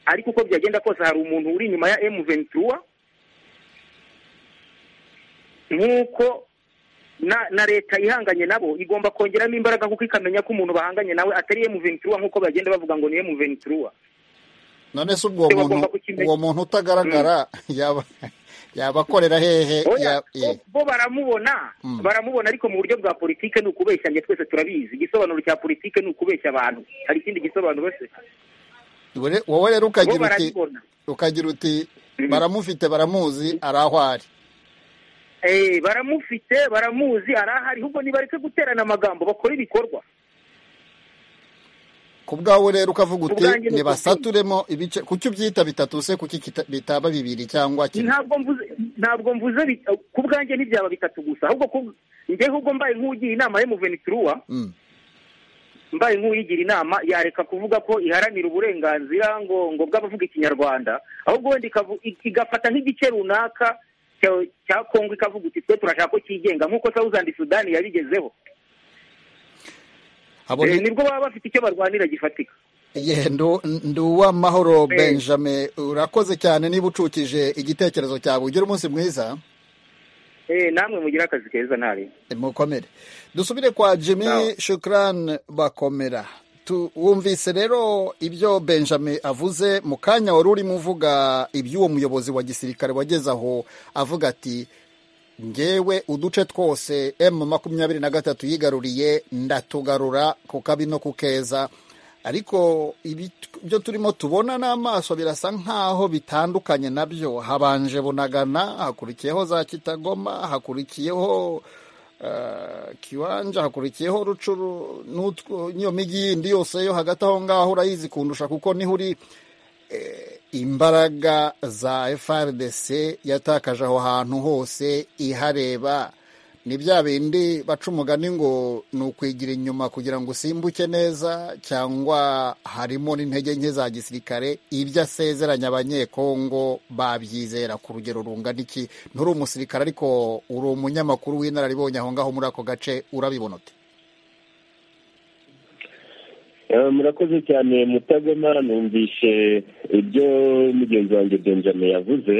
ariko uko byagenda kose hari umuntu uri inyuma ya M23 nk'uko na na leta ihanganye nabo igomba kongeramo imbaraga kuko ikamenya ko umuntu bahanganye nawe atari M23 nk'uko bagenda bavuga ngo ni M23 none se ubwo Bagomba muntu kukimenya. uwo muntu utagaragara yaba yabakorera hehe oya ya- eh, bo baramubona Mm. baramubona ariko mu buryo bwa politike ni ukubeshyanya twese turabizi igisobanuro cya politike ni ukubeshya abantu hari ikindi gisobanuro se wowe- wowe rero bo ukagira uti barabibona ukagira uti Mm. baramufite baramuzi ari aho ari Eh, baramufite baramuzi arahari ahubwo nibareke guterana amagambo bakora ibikorwa ku bwawe rero ukavuga uti Ubwanjye ni nibasaturemo ibice kuki ubyita bitatu se kuki kita- bitaba bibiri cyangwa kimwe ntabwo mvuze ntabwo mvuze bi- ku bwanjye ntibyaba bitatu gusa ahubwo ku- njyewe ubwo mbaye nk'ugiye inama y'umuvenituruwa Mm. mbaye nk'uyigira inama yareka kuvuga ko iharanira uburenganzira ngo ngo bw'abavuga ikinyarwanda ahubwo wenda ikavu- i- igafata nk'igice runaka cya- cya kongo ikavuga uti twe turashaka ko cyigenga nk'uko sawuzandi sudani yabigezeho Habone- Eh, nibwo baba bafite icyo barwanira gifatika ye ndi uwamahoro benjamin urakoze cyane niba ucukije igitekerezo cyawe ugira umunsi mwiza eh namwe mugira akazi keza ntari mukomere dusubire kwa jimmy shukran bakomera wumvise rero ibyo benjamin avuze mu kanya wari urimo uvuga iby'uwo muyobozi wa gisirikare wageze aho avuga ati ngewe uduce twose emu makumyabiri na gatatu yigaruriye ndatugarura ku kabi no ku keza ariko ibyo turimo tubona n'amaso birasa nk'aho bitandukanye nabyo habanje bunagana hakurikiyeho za kitagoma hakurikiyeho kiwanja hakurikiyeho rucuru n'iyo mijyi yindi yose yo hagati aho ngaho urayizi kundusha kuko niho uri imbaraga za FRDC yatakaje aho hantu hose ihareba ni bya bindi baca umugani ngo ni ukwigira inyuma kugira ngo usimbuke neza cyangwa harimo n'intege nke za gisirikare ibyo asezeranya abanyekongo babyizera ku rugero rungana iki nturi umusirikare ariko uri umunyamakuru w'inararibonye aho ngaho muri ako gace urabibona uti murakoze cyane mutagoma numvishe ibyo mugenzi wanjye benjamin yavuze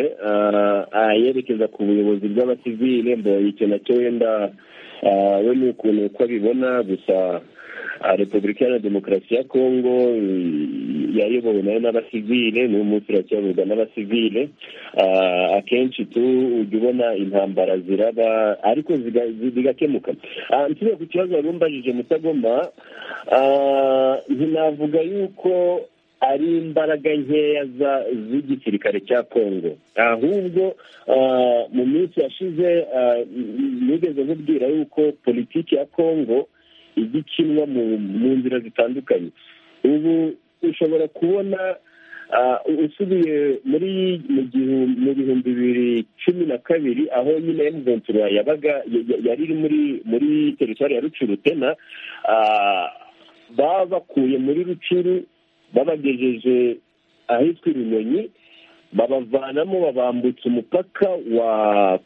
yerekeza ku buyobozi bw'abasivile mbonye icyo nacyo wenda we ni ukuntu uko abibona gusa repubulika iharanira demokarasi ya kongo yayobowe nayo n'abasivile n'uyu munsi iracyayoborwa n'abasivile akenshi tu ujya ubona intambara ziraba ariko zigakemuka nsibe ku kibazo wari umbajije mutagoma ntinavuga yuko ari imbaraga nkeya z'igisirikare cya kongo ahubwo mu minsi yashize nigeze nkubwira yuko politiki ya kongo ijya ikinwa mu nzira zitandukanye ubu ushobora kubona usubiye muri mu bihumbi bibiri cumi na kabiri aho nyine emuvuntura yabaga yari iri muri muri teritwari ya rucurutena baba bakuye muri rucuru babagejeje ahitwa ibinyonyi babavanamo babambutsa umupaka wa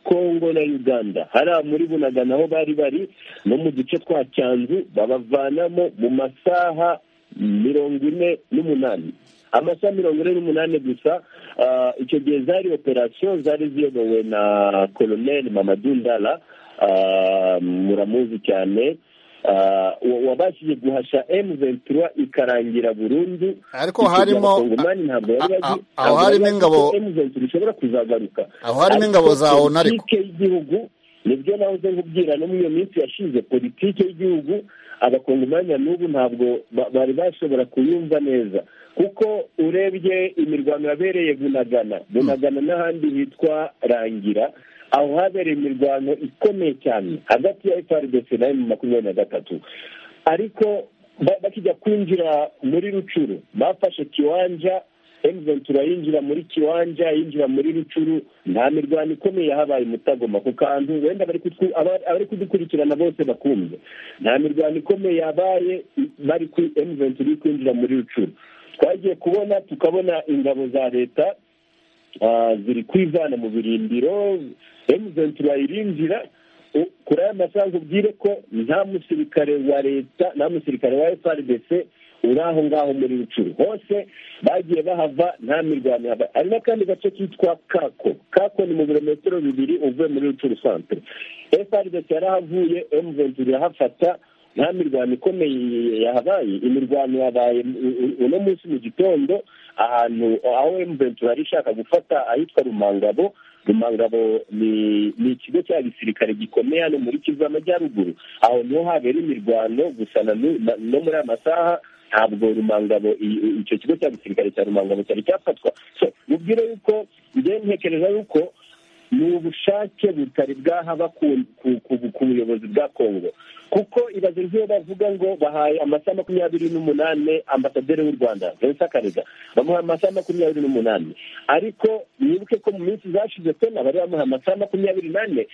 kongo na uganda hariya muri bunagana aho bari bari no mu duce twa cyanzu babavanamo mu masaha mirongo ine n'umunani amasaha mirongo ine n'umunani gusa icyo gihe zari operasiyo zari ziyobowe na koloneli mamadundara muramuzi cyane wabashije guhasha emu ventura ikarangira burundu ariko harimo aho harimo ingabo emu ventura ishobora kuzagaruka aho harimo ingabo za ona ariko politike y'igihugu nibyo nawe uze nkubwira no muri iyo minsi yashize politike y'igihugu abakongomani n'ubu ntabwo bari bashobora kuyumva neza kuko urebye imirwano yabereye bunagana bunagana n'ahandi hitwa rangira aho habereye imirwano ikomeye cyane hagati ya FRDC na emu makumyabiri na gatatu ariko bakijya kwinjira muri rucuru bafashe kiwanja emu ventura yinjira muri kiwanja yinjira muri rucuru nta mirwano ikomeye yahabaye mutagoma ku kantu wenda abari kudukurikirana bose bakumve nta mirwano ikomeye yabaye bari kuri emu ventura iri kwinjira muri rucuru twagiye kubona tukabona ingabo za leta ziri kwivana mu birindiro emuzentura irinjira kuri aya masaha ubwire ko nta musirikare wa leta nta musirikare wa frdc uri aho ngaho muri rucuru hose bagiye bahava nta mirwano yaba hari n'akandi gace kitwa kako kako ni mu birometero bibiri uvuye muri rucuru santere frdc yarahavuye emuzentura irahafata nta mirwano ikomeye yahabaye imirwano yabaye uno munsi mu gitondo ahantu aho emuventura yari ishaka gufata ahitwa rumangabo rumangabo ni ikigo cya gisirikare gikomeye hano muri kivu amajyaruguru aho niho habera imirwano gusa no muri aya masaha ntabwo rumangabo icyo kigo cya gisirikare cya rumangabo cyari cyafatwa mubwire yuko njyewe ntekereza yuko ni ubushake butari bwahaba ku buyobozi bwa kongo kuko ibaze nk'iyo bavuga ngo bahaye amasaha makumyabiri n'umunani ambasaderi w'u rwanda vincent karega bamuha amasaha makumyabiri n'umunani ariko mwibuke ko mu minsi zashize tena bari bamuha amasaha makumyabiri n'ane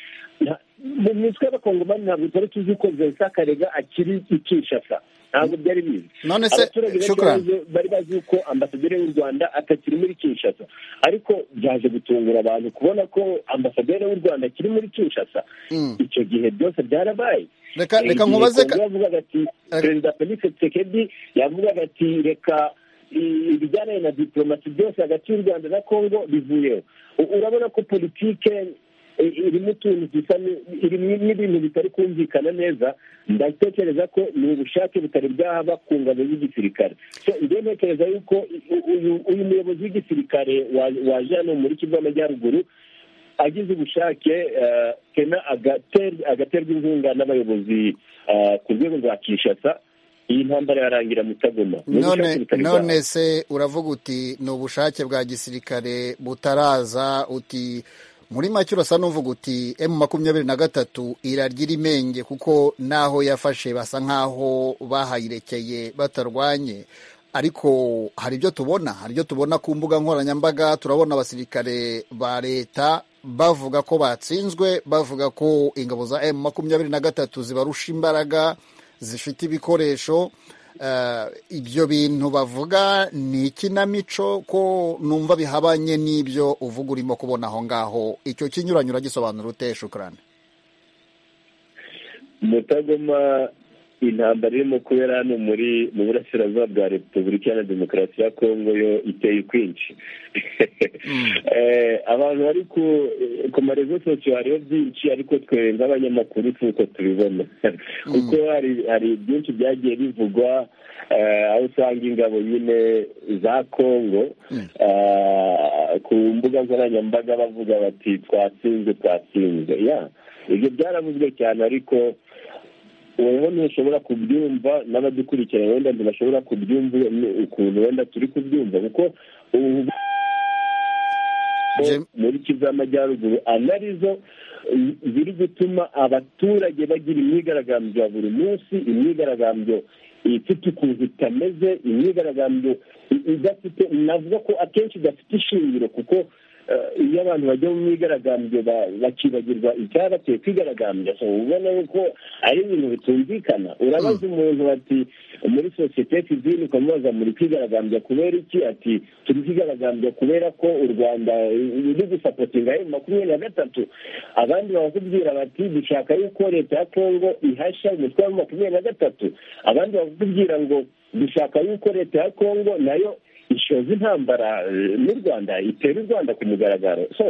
mu mitwe y'abakongomani ntabwo twari tuzi ko vincent karega akiri i kinshasa ntabwo byari bizi None se, abaturage benshi Shukran. bari- bari bazi ko ambasaderi w'u rwanda atakiri muri kinshasa ariko byaje gutungura abantu kubona ko ambasaderi w'u rwanda akiri muri kinshasa Mm. icyo gihe byose byarabaye Reka- Eh, reka igihe nkubaze ka- Kongo yavugaga ati Reka- perezida felix tshisekedi yavugaga ati reka i- ibijyanye na diplomasi byose hagati y'u rwanda na kongo bivuyeho U- urabona ko politike i- irimo utuntu dusa ni- irimo n'ibintu bitari kumvikana neza ndatekereza ko ni ubushake butari bwahaba ku ngabo z'igisirikare So, njyewe ntekereza yuko i- u- uyu- uyu muyobozi w'igisirikare wa- waje hano muri kivu y'amajyaruguru agize ubushake eh, kena agater- agaterwa inkunga n'abayobozi eh, ku rwego rwa kinshasa iyi ntambara yarangira mutagoma none none se uravuga uti ni ubushake bwa gisirikare butaraza uti muri make urasa n'uvuga uti emu makumyabiri na gatatu iragira imenge kuko n'aho yafashe basa nk'aho bahayirekeye batarwanye ariko hari ibyo tubona hari ibyo tubona ku mbuga nkoranyambaga turabona abasirikare ba leta bavuga ko batsinzwe bavuga ko ingabo za emu makumyabiri na gatatu zibarusha imbaraga zifite ibikoresho Eh, ibyo bintu bavuga ni ikinamico ko numva bihabanye n'ibyo uvuga urimo kubona aho ngaho icyo kinyuranye uragisobanura ute shukurane mutagoma intambara irimo kubera hano muri mu burasirazuba bwa repubulika iharanira demokarasi ya kongo yo iteye ukwinshi Eh, abantu bari ku ku marezo sosiyo hariho byinshi ariko twe nk'abanyamakuru si uko tubibona kuko hari hari byinshi byagiye bivugwa eh, aho usanga ingabo nyine za kongo eh, ku mbuga nkoranyambaga bavuga bati twatsinze twatsinze ya ibyo byaravuzwe cyane ariko wowe ntushobora kubyumva n'abadukurikira wenda ntibashobora kubyumva ni ukuntu wenda turi kubyumva kuko ubu Jim- muri kivu y'amajyaruguru anarizo eh, ziri gutuma abaturage bagira imyigaragambyo ya buri munsi imyigaragambyo ifite ukuntu itameze imyigaragambyo i- idafite navuga ko akenshi idafite ishingiro kuko eh, iyo abantu bajya mu myigaragambyo ba- bakibagirwa icyabateye kwigaragambya so uba ubona yuko ari ibintu bitumvikana urabaza umuntu bati muri sosiyete sivile ukamubaza muri kwigaragambya kubera iki ati turi kwigaragambya kubera ko u rwanda ruri gusapotinga emu makumyabiri na gatatu abandi bakakubwira bati dushaka yuko leta ya kongo ihasha umutwe wa makumyabiri na gatatu abandi bakakubwira ngo dushaka yuko leta ya kongo nayo ishoza intambara eh, n'u rwanda itera u rwanda ku mugaragaro so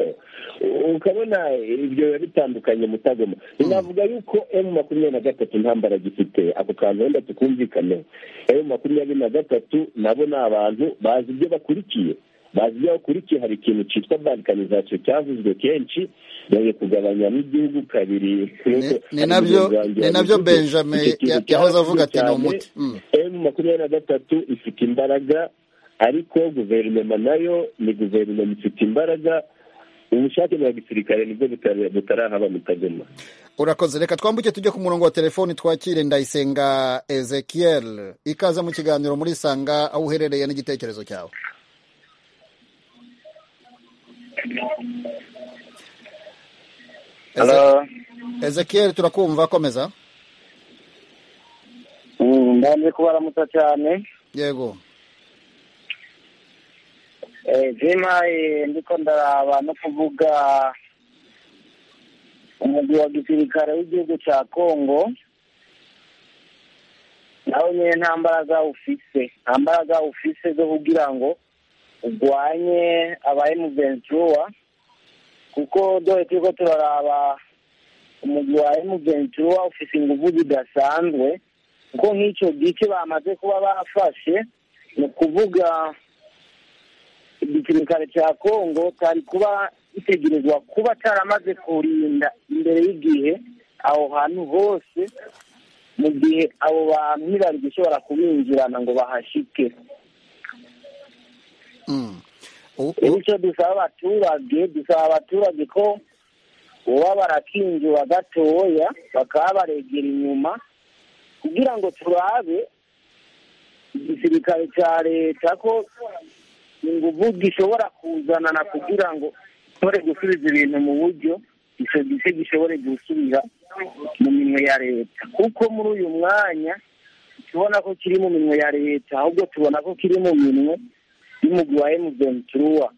u- ukabona ibyo biba bitandukanye mutagoma navuga yuko emu makumyabiri na gatatu ntambara gifite ako kantu wenda tukumvikaneho emu makumyabiri na gatatu nabo ni abantu bazi ibyo bakurikiye bazi ibyo bakurikiye hari ikintu cyitwa balkanizasiyo cyavuzwe kenshi bagiye kugabanyamo igihugu kabiri Ni- ni nabyo- ni nabyo Benjamin ya- yahoze avuga ati ni umuti. Mm. emu makumyabiri na gatatu ifite imbaraga ariko guverinoma nayo ni guverinoma ifite imbaraga ubushake bwa gisirikare nibwo butara- butarahaba mutagoma urakoze reka twambuke tujye ku murongo wa telefoni twakire ndayisenga ezekiel ikaze mu kiganiro muri sanga aho uherereye n'igitekerezo cyawe Eze- Hello. ezekiel turakumva komeza Mm, Ndaje kubaramutsa cyane. yego Eh, Zima eh, ndiko ndaraba no kuvuga umugwi wa gisirikare w'igihugu cya Kongo nawe nyine nta mbaraga ufise nta mbaraga ufise zo kugira ngo urwanye aba emuventura kuko dore turiko turaraba umugwi wa emuventura ufise inguvu zidasanzwe kuko nk'icyo gice bamaze kuba bafashe ni ukuvuga igisirikare cya kongo cyari kuba gitegerezwa kuba cyaramaze kurinda imbere y'igihe aho hantu hose mu gihe abo bantu ntibari gushobora kubinjirana ngo bahashike Mm. U- rero u- icyo dusaba abaturage dusaba abaturage ko baba barakinjura gatoya bakaba baregera inyuma kugira ngo turabe igisirikare cya leta ko inguvu gishobora kuzanana kugira ngo ntore gusubiza ibintu mu buryo icyo gice gishobore gusubira mu minwe ya leta kuko muri uyu mwanya tubona ko kiri mu minwe ya leta ahubwo tubona ko kiri mu minwe y'umugwi wa emuzenturuwa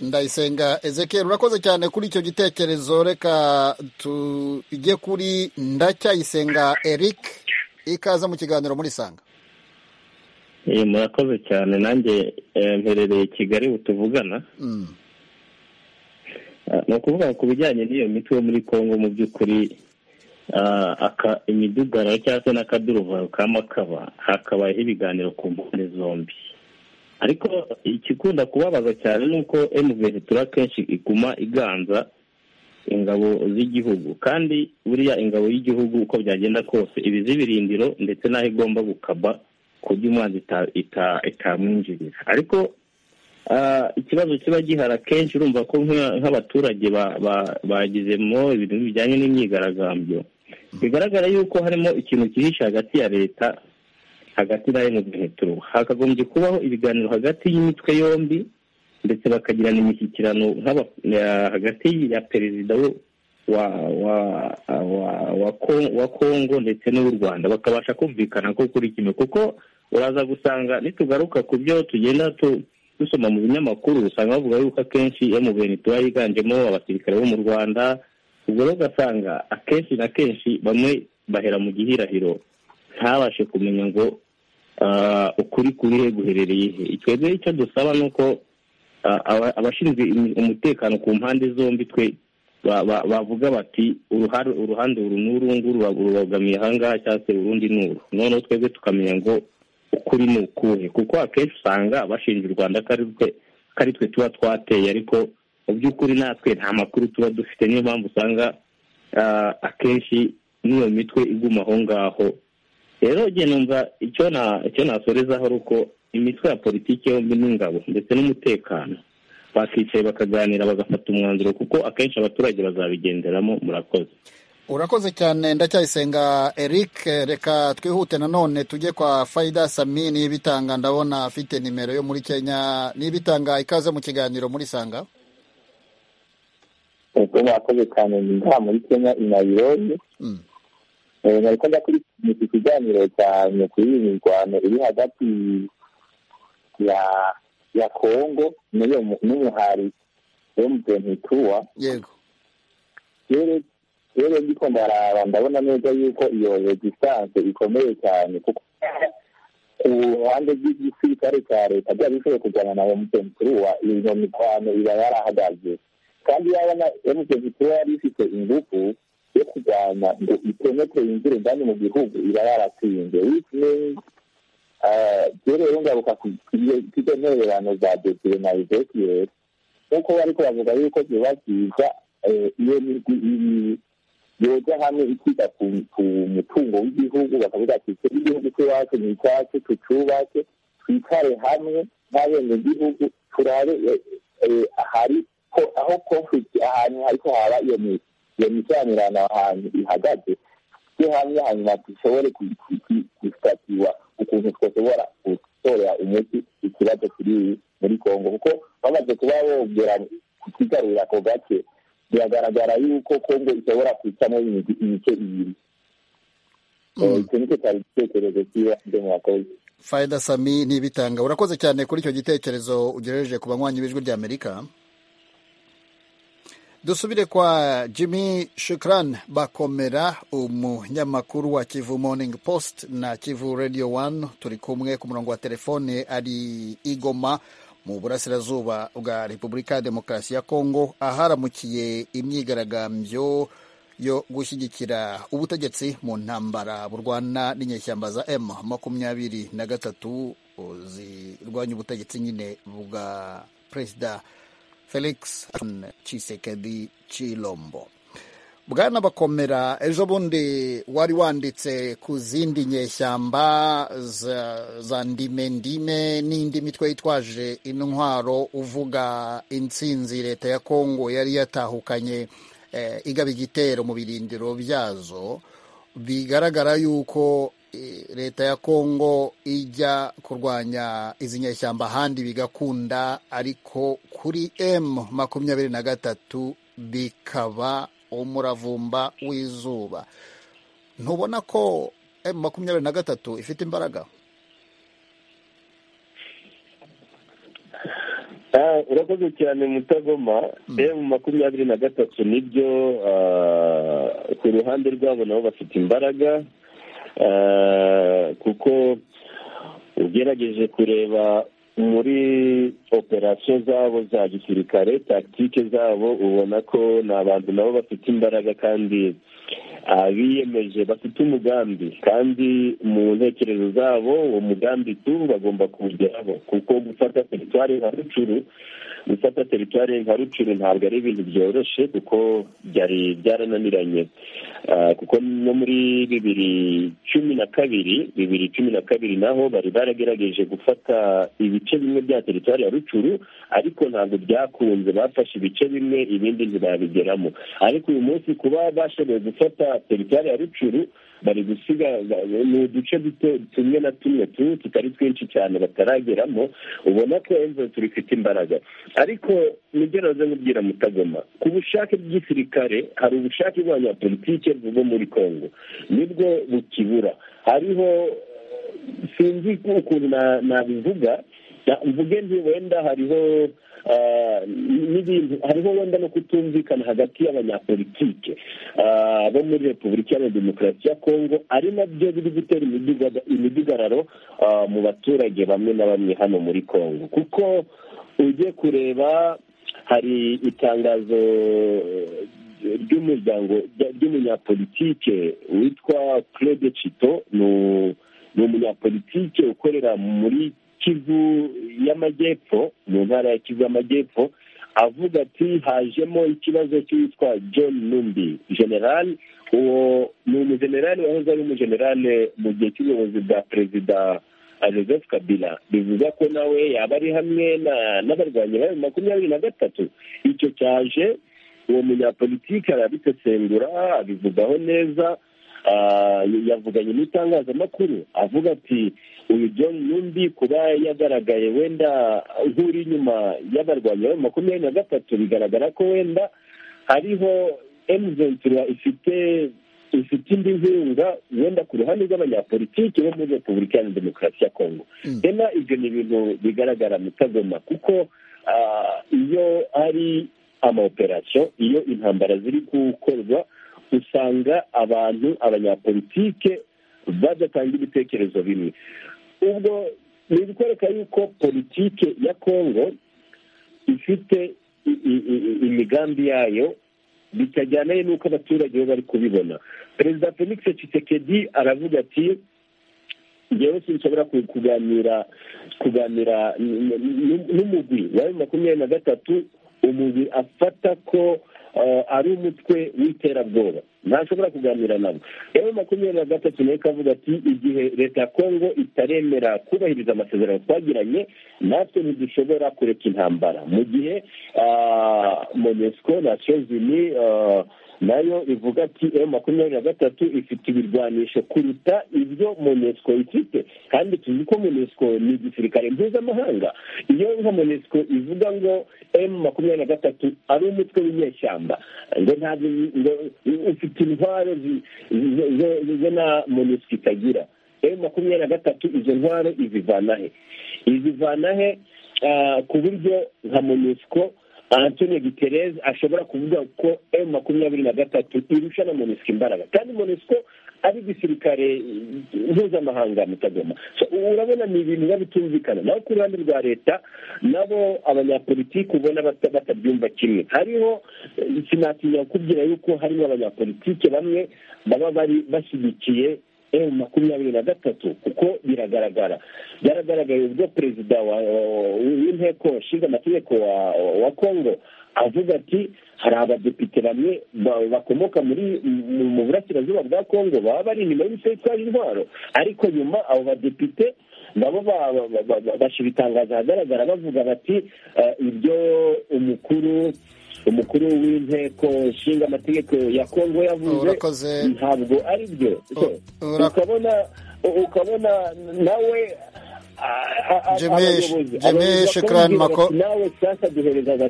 ndayisenga ezekiel urakoze cyane kuri icyo gitekerezo reka tujye kuri ndacyayisenga eric ikaze mu kiganiro muri sanga murakoze cyane nanjye mperereye kigali butuvugana ni ukuvuga ku bijyanye n'iyo miti yo muri congo mu by'ukuri imidugaro cyangwa se n'akaduruvayo ka makaba hakabayeho ibiganiro ku mpande zombi ariko ikikunda kubabaza cyane ni uko emuventura kenshi iguma iganza ingabo z'igihugu kandi buriya ingabo y'igihugu uko byagenda kose ibizi ibirindiro ndetse n'aho igomba gukaba ku buryo umwanzi itamwinjirira ariko ikibazo kiba gihari akenshi urumva ko nk'abaturage bagizemo ibintu bijyanye n'imyigaragambyo bigaragara yuko harimo ikintu cyihishe hagati ya leta hagati na emuventura hakagombye kubaho ibiganiro hagati y'imitwe yombi ndetse bakagirana imishyikirano hagati ya perezida wa wa kongo ndetse n'uw'u rwanda bakabasha kumvikana ko kuri kimwe kuko uraza gusanga nitugaruka ku byo tugenda dusoma mu binyamakuru usanga bavuga yuko akenshi emuventura yiganjemo abasirikare bo mu rwanda ubwo rero ugasanga akenshi na kenshi bamwe bahera mu gihirahiro ntabashe kumenya ngo ukuri kurihe guherereye he twebwe icyo dusaba ni uko abashinzwe umutekano ku mpande zombi twe bavuga bati uruhande uru n'urungu rubogamiye ahangaha cyangwa se urundi n'uru noneho twebwe tukamenya ngo ukuri ni ukuhe kuko akenshi usanga bashinja u rwanda ko ari twe tuba twateye ariko mu by'ukuri natwe nta makuru tuba dufite niyo mpamvu usanga akenshi n'iyo mitwe iguma aho ngaho rero igihe numva icyo nasorezaho ari uko imitwe ya politiki yombi n'ingabo ndetse n'umutekano bakicaye bakaganira bagafata umwanzuro kuko akenshi abaturage bazabigenderamo murakoze urakoze cyane ndacyayisenga eric reka twihute nanone tujye kwa fayida sami n'ibitanga ndabona afite nimero yo muri kenya n'ibitanga ikaze mu kiganiro muri sanga ubwo mwakoze cyane ngaha muri kenya inayironi nari ko ndakurikirana iki kiganiro cyane kuri iyi mirwano iri hagati ya ya kongo n'umuhari emutiyeni yego rero ndi ko ndaraba ndabona neza yuko iyo regisitance ikomeye cyane kuko ku ruhande rw'igisirikare cya leta byaba bishoboye kujyana na emutiyeni turuwa iyo mirwano iba yarahagaze kandi yabona emutiyeni turuwa yari ifite ingufu yo kurwanya ngo itemetre yinjire indani mu gihugu iba yaratsinze which means rero rero ngaruka ku izo ntererano za dogere na ezekiel nk'uko bariko bavuga yuko biba byiza iyo migwi ibiri yoja hamwe ikiga ku mutungo w'igihugu bakavuga ati twebwe igihugu cy'iwacu ni icyacu tucubake twicare hamwe nk'abenegihugu turabe ahari aho conflict ahantu hariko haba iyo migwi iyo mikiranirano ahantu ihagaze tujye hamwe hanyuma dushobore gusitatiwa ukuntu twashobora gutorera umuti ikibazo kiri muri congo kuko bamaze kuba bongera kukigarurira ako gace biragaragara yuko congo ishobora kwicamo imice ibiri icyo nicyo cyari igitekerezo cy'ibanze mu bakozi fayida sami ntibitanga urakoze cyane kuri icyo gitekerezo ugereje ku banywanyi b'ijwi ry'amerika dusubire kwa jimmy shukran bakomera umunyamakuru wa kivu morning post na kivu radio 1 turi kumwe ku murongo wa telefone ari igoma mu burasirazuba bwa repubulika ya demokarasi ya kongo aharamukiye imyigaragambyo yo gushyigikira ubutegetsi mu ntambara burwana n'inyeshyamba za m makumyabiri na gatatu zirwanya ubutegetsi nyine bwa perezida felix cisekedi cilombo bwana bakomera ejo bundi wari wanditse ku zindi nyeshyamba za, za ndimendime n'indi mitwe yitwaje intwaro uvuga intsinzi leta ya kongo yari yatahukanye eh, igaba igitero mu birindiro byazo bigaragara yuko leta ya kongo ijya kurwanya izi nyeshyamba ahandi bigakunda ariko kuri m makumyabiri na gatatu bikaba umuravumba w'izuba ntubona ko emu makumyabiri na gatatu ifite imbaraga Ah, urakoze cyane mutagoma emu makumyabiri na gatatu nibyo ah, ku ruhande rwabo nabo bafite imbaraga ah, kuko ugerageje kureba muri operasiyo zabo za gisirikare takitike zabo ubona ko ni abantu nabo bafite imbaraga kandi ah, biyemeje bafite umugambi kandi mu ntekerezo zabo uwo mugambi tu bagomba kuwugeraho kuko gufata teritwari nka rucuru gufata teritwari nka rucuru ntabwo ari ibintu byoroshye kuko byari byarananiranye Ah, kuko no muri bibiri cumi na kabiri bibiri cumi na kabiri naho bari baragerageje gufata ibice bimwe bya teritwari ya rucuru ariko ntabwo byakunze bafashe ibice bimwe ibindi ntibabigeramo ariko uyu munsi kuba bashoboye gufata teritwari ya rucuru bari gusiga ni uduce duto tumwe na tumwe tu tutari twinshi cyane batarageramo ubona ko emve turifite imbaraga ariko nibyo naze nkubwira mutagoma ku bushake bw'igisirikare hari ubushake bw'abanyapolitike bwo muri congo nibwo bukibura hariho sinzi ukuntu na- nabivuga na- mvuge nti wenda hariho ah, n'ibintu hariho wenda no kutumvikana hagati y'abanyapolitike ah, bo muri repubulika iharanira demokarasi ya kongo ari nabyo biri gutera imiduga- imidugararo ah, mu baturage bamwe na bamwe hano muri kongo kuko ujye kureba hari itangazo eh, ry'umuryango ry'umunyapolitike witwa claude chito ni u- ni umunyapolitike ukorera muri kivu y'amajyepfo mu ntara ya kivu y'amajyepfo avuga ati hajemo ikibazo cy'uwitwa john numbi general uwo ni umujenerali wahoze ari umujenerali mu gihe cy'ubuyobozi bwa perezida ah, joseph kabila bivuga ko nawe yaba ari hamwe na- n'abarwanyi ba makumyabiri na gatatu icyo cyaje uwo munyapolitike arabisesengura abivugaho neza Ah, yavuganye n'itangazamakuru avuga ati uyu john numbi kuba yagaragaye wenda nk'uri inyuma y'abarwanyi ba makumyabiri na gatatu bigaragara ko wenda hariho emuventira ifite ifite indi nkunga wenda ku ruhande rw'abanyapolitiki bo muri repubulika iharanira demokarasi ya kongo rena ibyo ni ibintu bigaragara mutagoma kuko ah, iyo ari amaoperasiyo iyo intambara ziri gukorwa usanga abantu abanyapolitike badatanga ibitekerezo bimwe ubwo ni ibikwereka yuko politike ya kongo ifite i- i- i- imigambi yayo bitajyana n'uko abaturage bo bari kubibona perezida felix tshisekedi aravuga ati njyewe sinshobora ku- kuganira kuganira n- n- n'umugwi wa bibiri makumyabiri na gatatu umugwi afata ko eh, ari umutwe w'iterabwoba ntashobora kuganira nabo yewe makumyabiri na gatatu nayo ikavuga ati igihe leta ya kongo itaremera kubahiriza amasezerano twagiranye natwe ntidushobora kureka intambara mu gihe ah, monesco nations unis ah, nayo ivuga ati emu makumyabiri na gatatu ifite ibirwanisho kuruta ibyo monesco ifite kandi tuzi ko monesco ni igisirikare mpuzamahanga iyo nka monesco ivuga ngo emu makumyabiri na gatatu ari umutwe w'inyeshyamba ngo ntabwo ngo ufite intwaro zi- zo- zo- zo na monesco itagira emu makumyabiri na gatatu izo ntwaro izivana he izivana he ah, ku buryo nka monesco antonio guterres ashobora kuvuga ko emu makumyabiri na gatatu irusha na monesco imbaraga kandi monesco ari igisirikare eh, mpuzamahanga mutagoma So, urabona ni ibintu biba bitumvikana naho ku ruhande rwa leta nabo abanyapolitiki ubona bata- batabyumva kimwe hariho eh, sinatinya kukubwira yuko harimo abanyapolitiki bamwe baba bari bashyigikiye emu makumyabiri na gatatu kuko biragaragara byaragaragaye ubwo perezida wa- wa- w'inteko nshinga amategeko wa- wa kongo avuga ati hari abadepite bamwe ba- bakomoka muri mu- mu burasirazuba bwa kongo baba bari inyuma y'ibisirikare intwaro ariko nyuma abo badepite nabo ba- ba- ba- ba- bashyira itangazo ahagaragara bavuga bati eh, ibyo umukuru umukuru w'inteko nshinga amategeko ya kongo yavuze Urakoze. ntabwo ari byo So, Ura- ukabona ukabona nawe jeme shikirani mako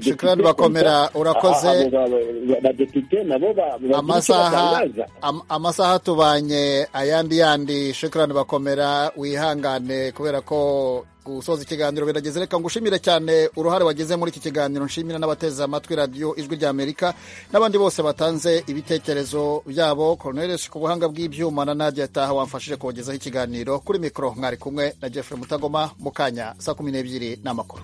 shikirani bakomera urakoze badepite nabo amasaha am- amasaha tubanye ayandi yandi shukran bakomera wihangane kubera ko gusoza ikiganiro birageze reka ngushimire cyane uruhare wagize muri iki kiganiro nshimira n'abateze amatwi radiyo ijwi ry'amerika n'abandi bose batanze ibitekerezo byabo coronelis ku buhanga bw'ibyuma na nadia taha wamfashije kubagezaho ikiganiro kuri mikoro mwari kumwe na jeffrey mutagoma mu kanya saa kumi n'ebyiri n'amakuru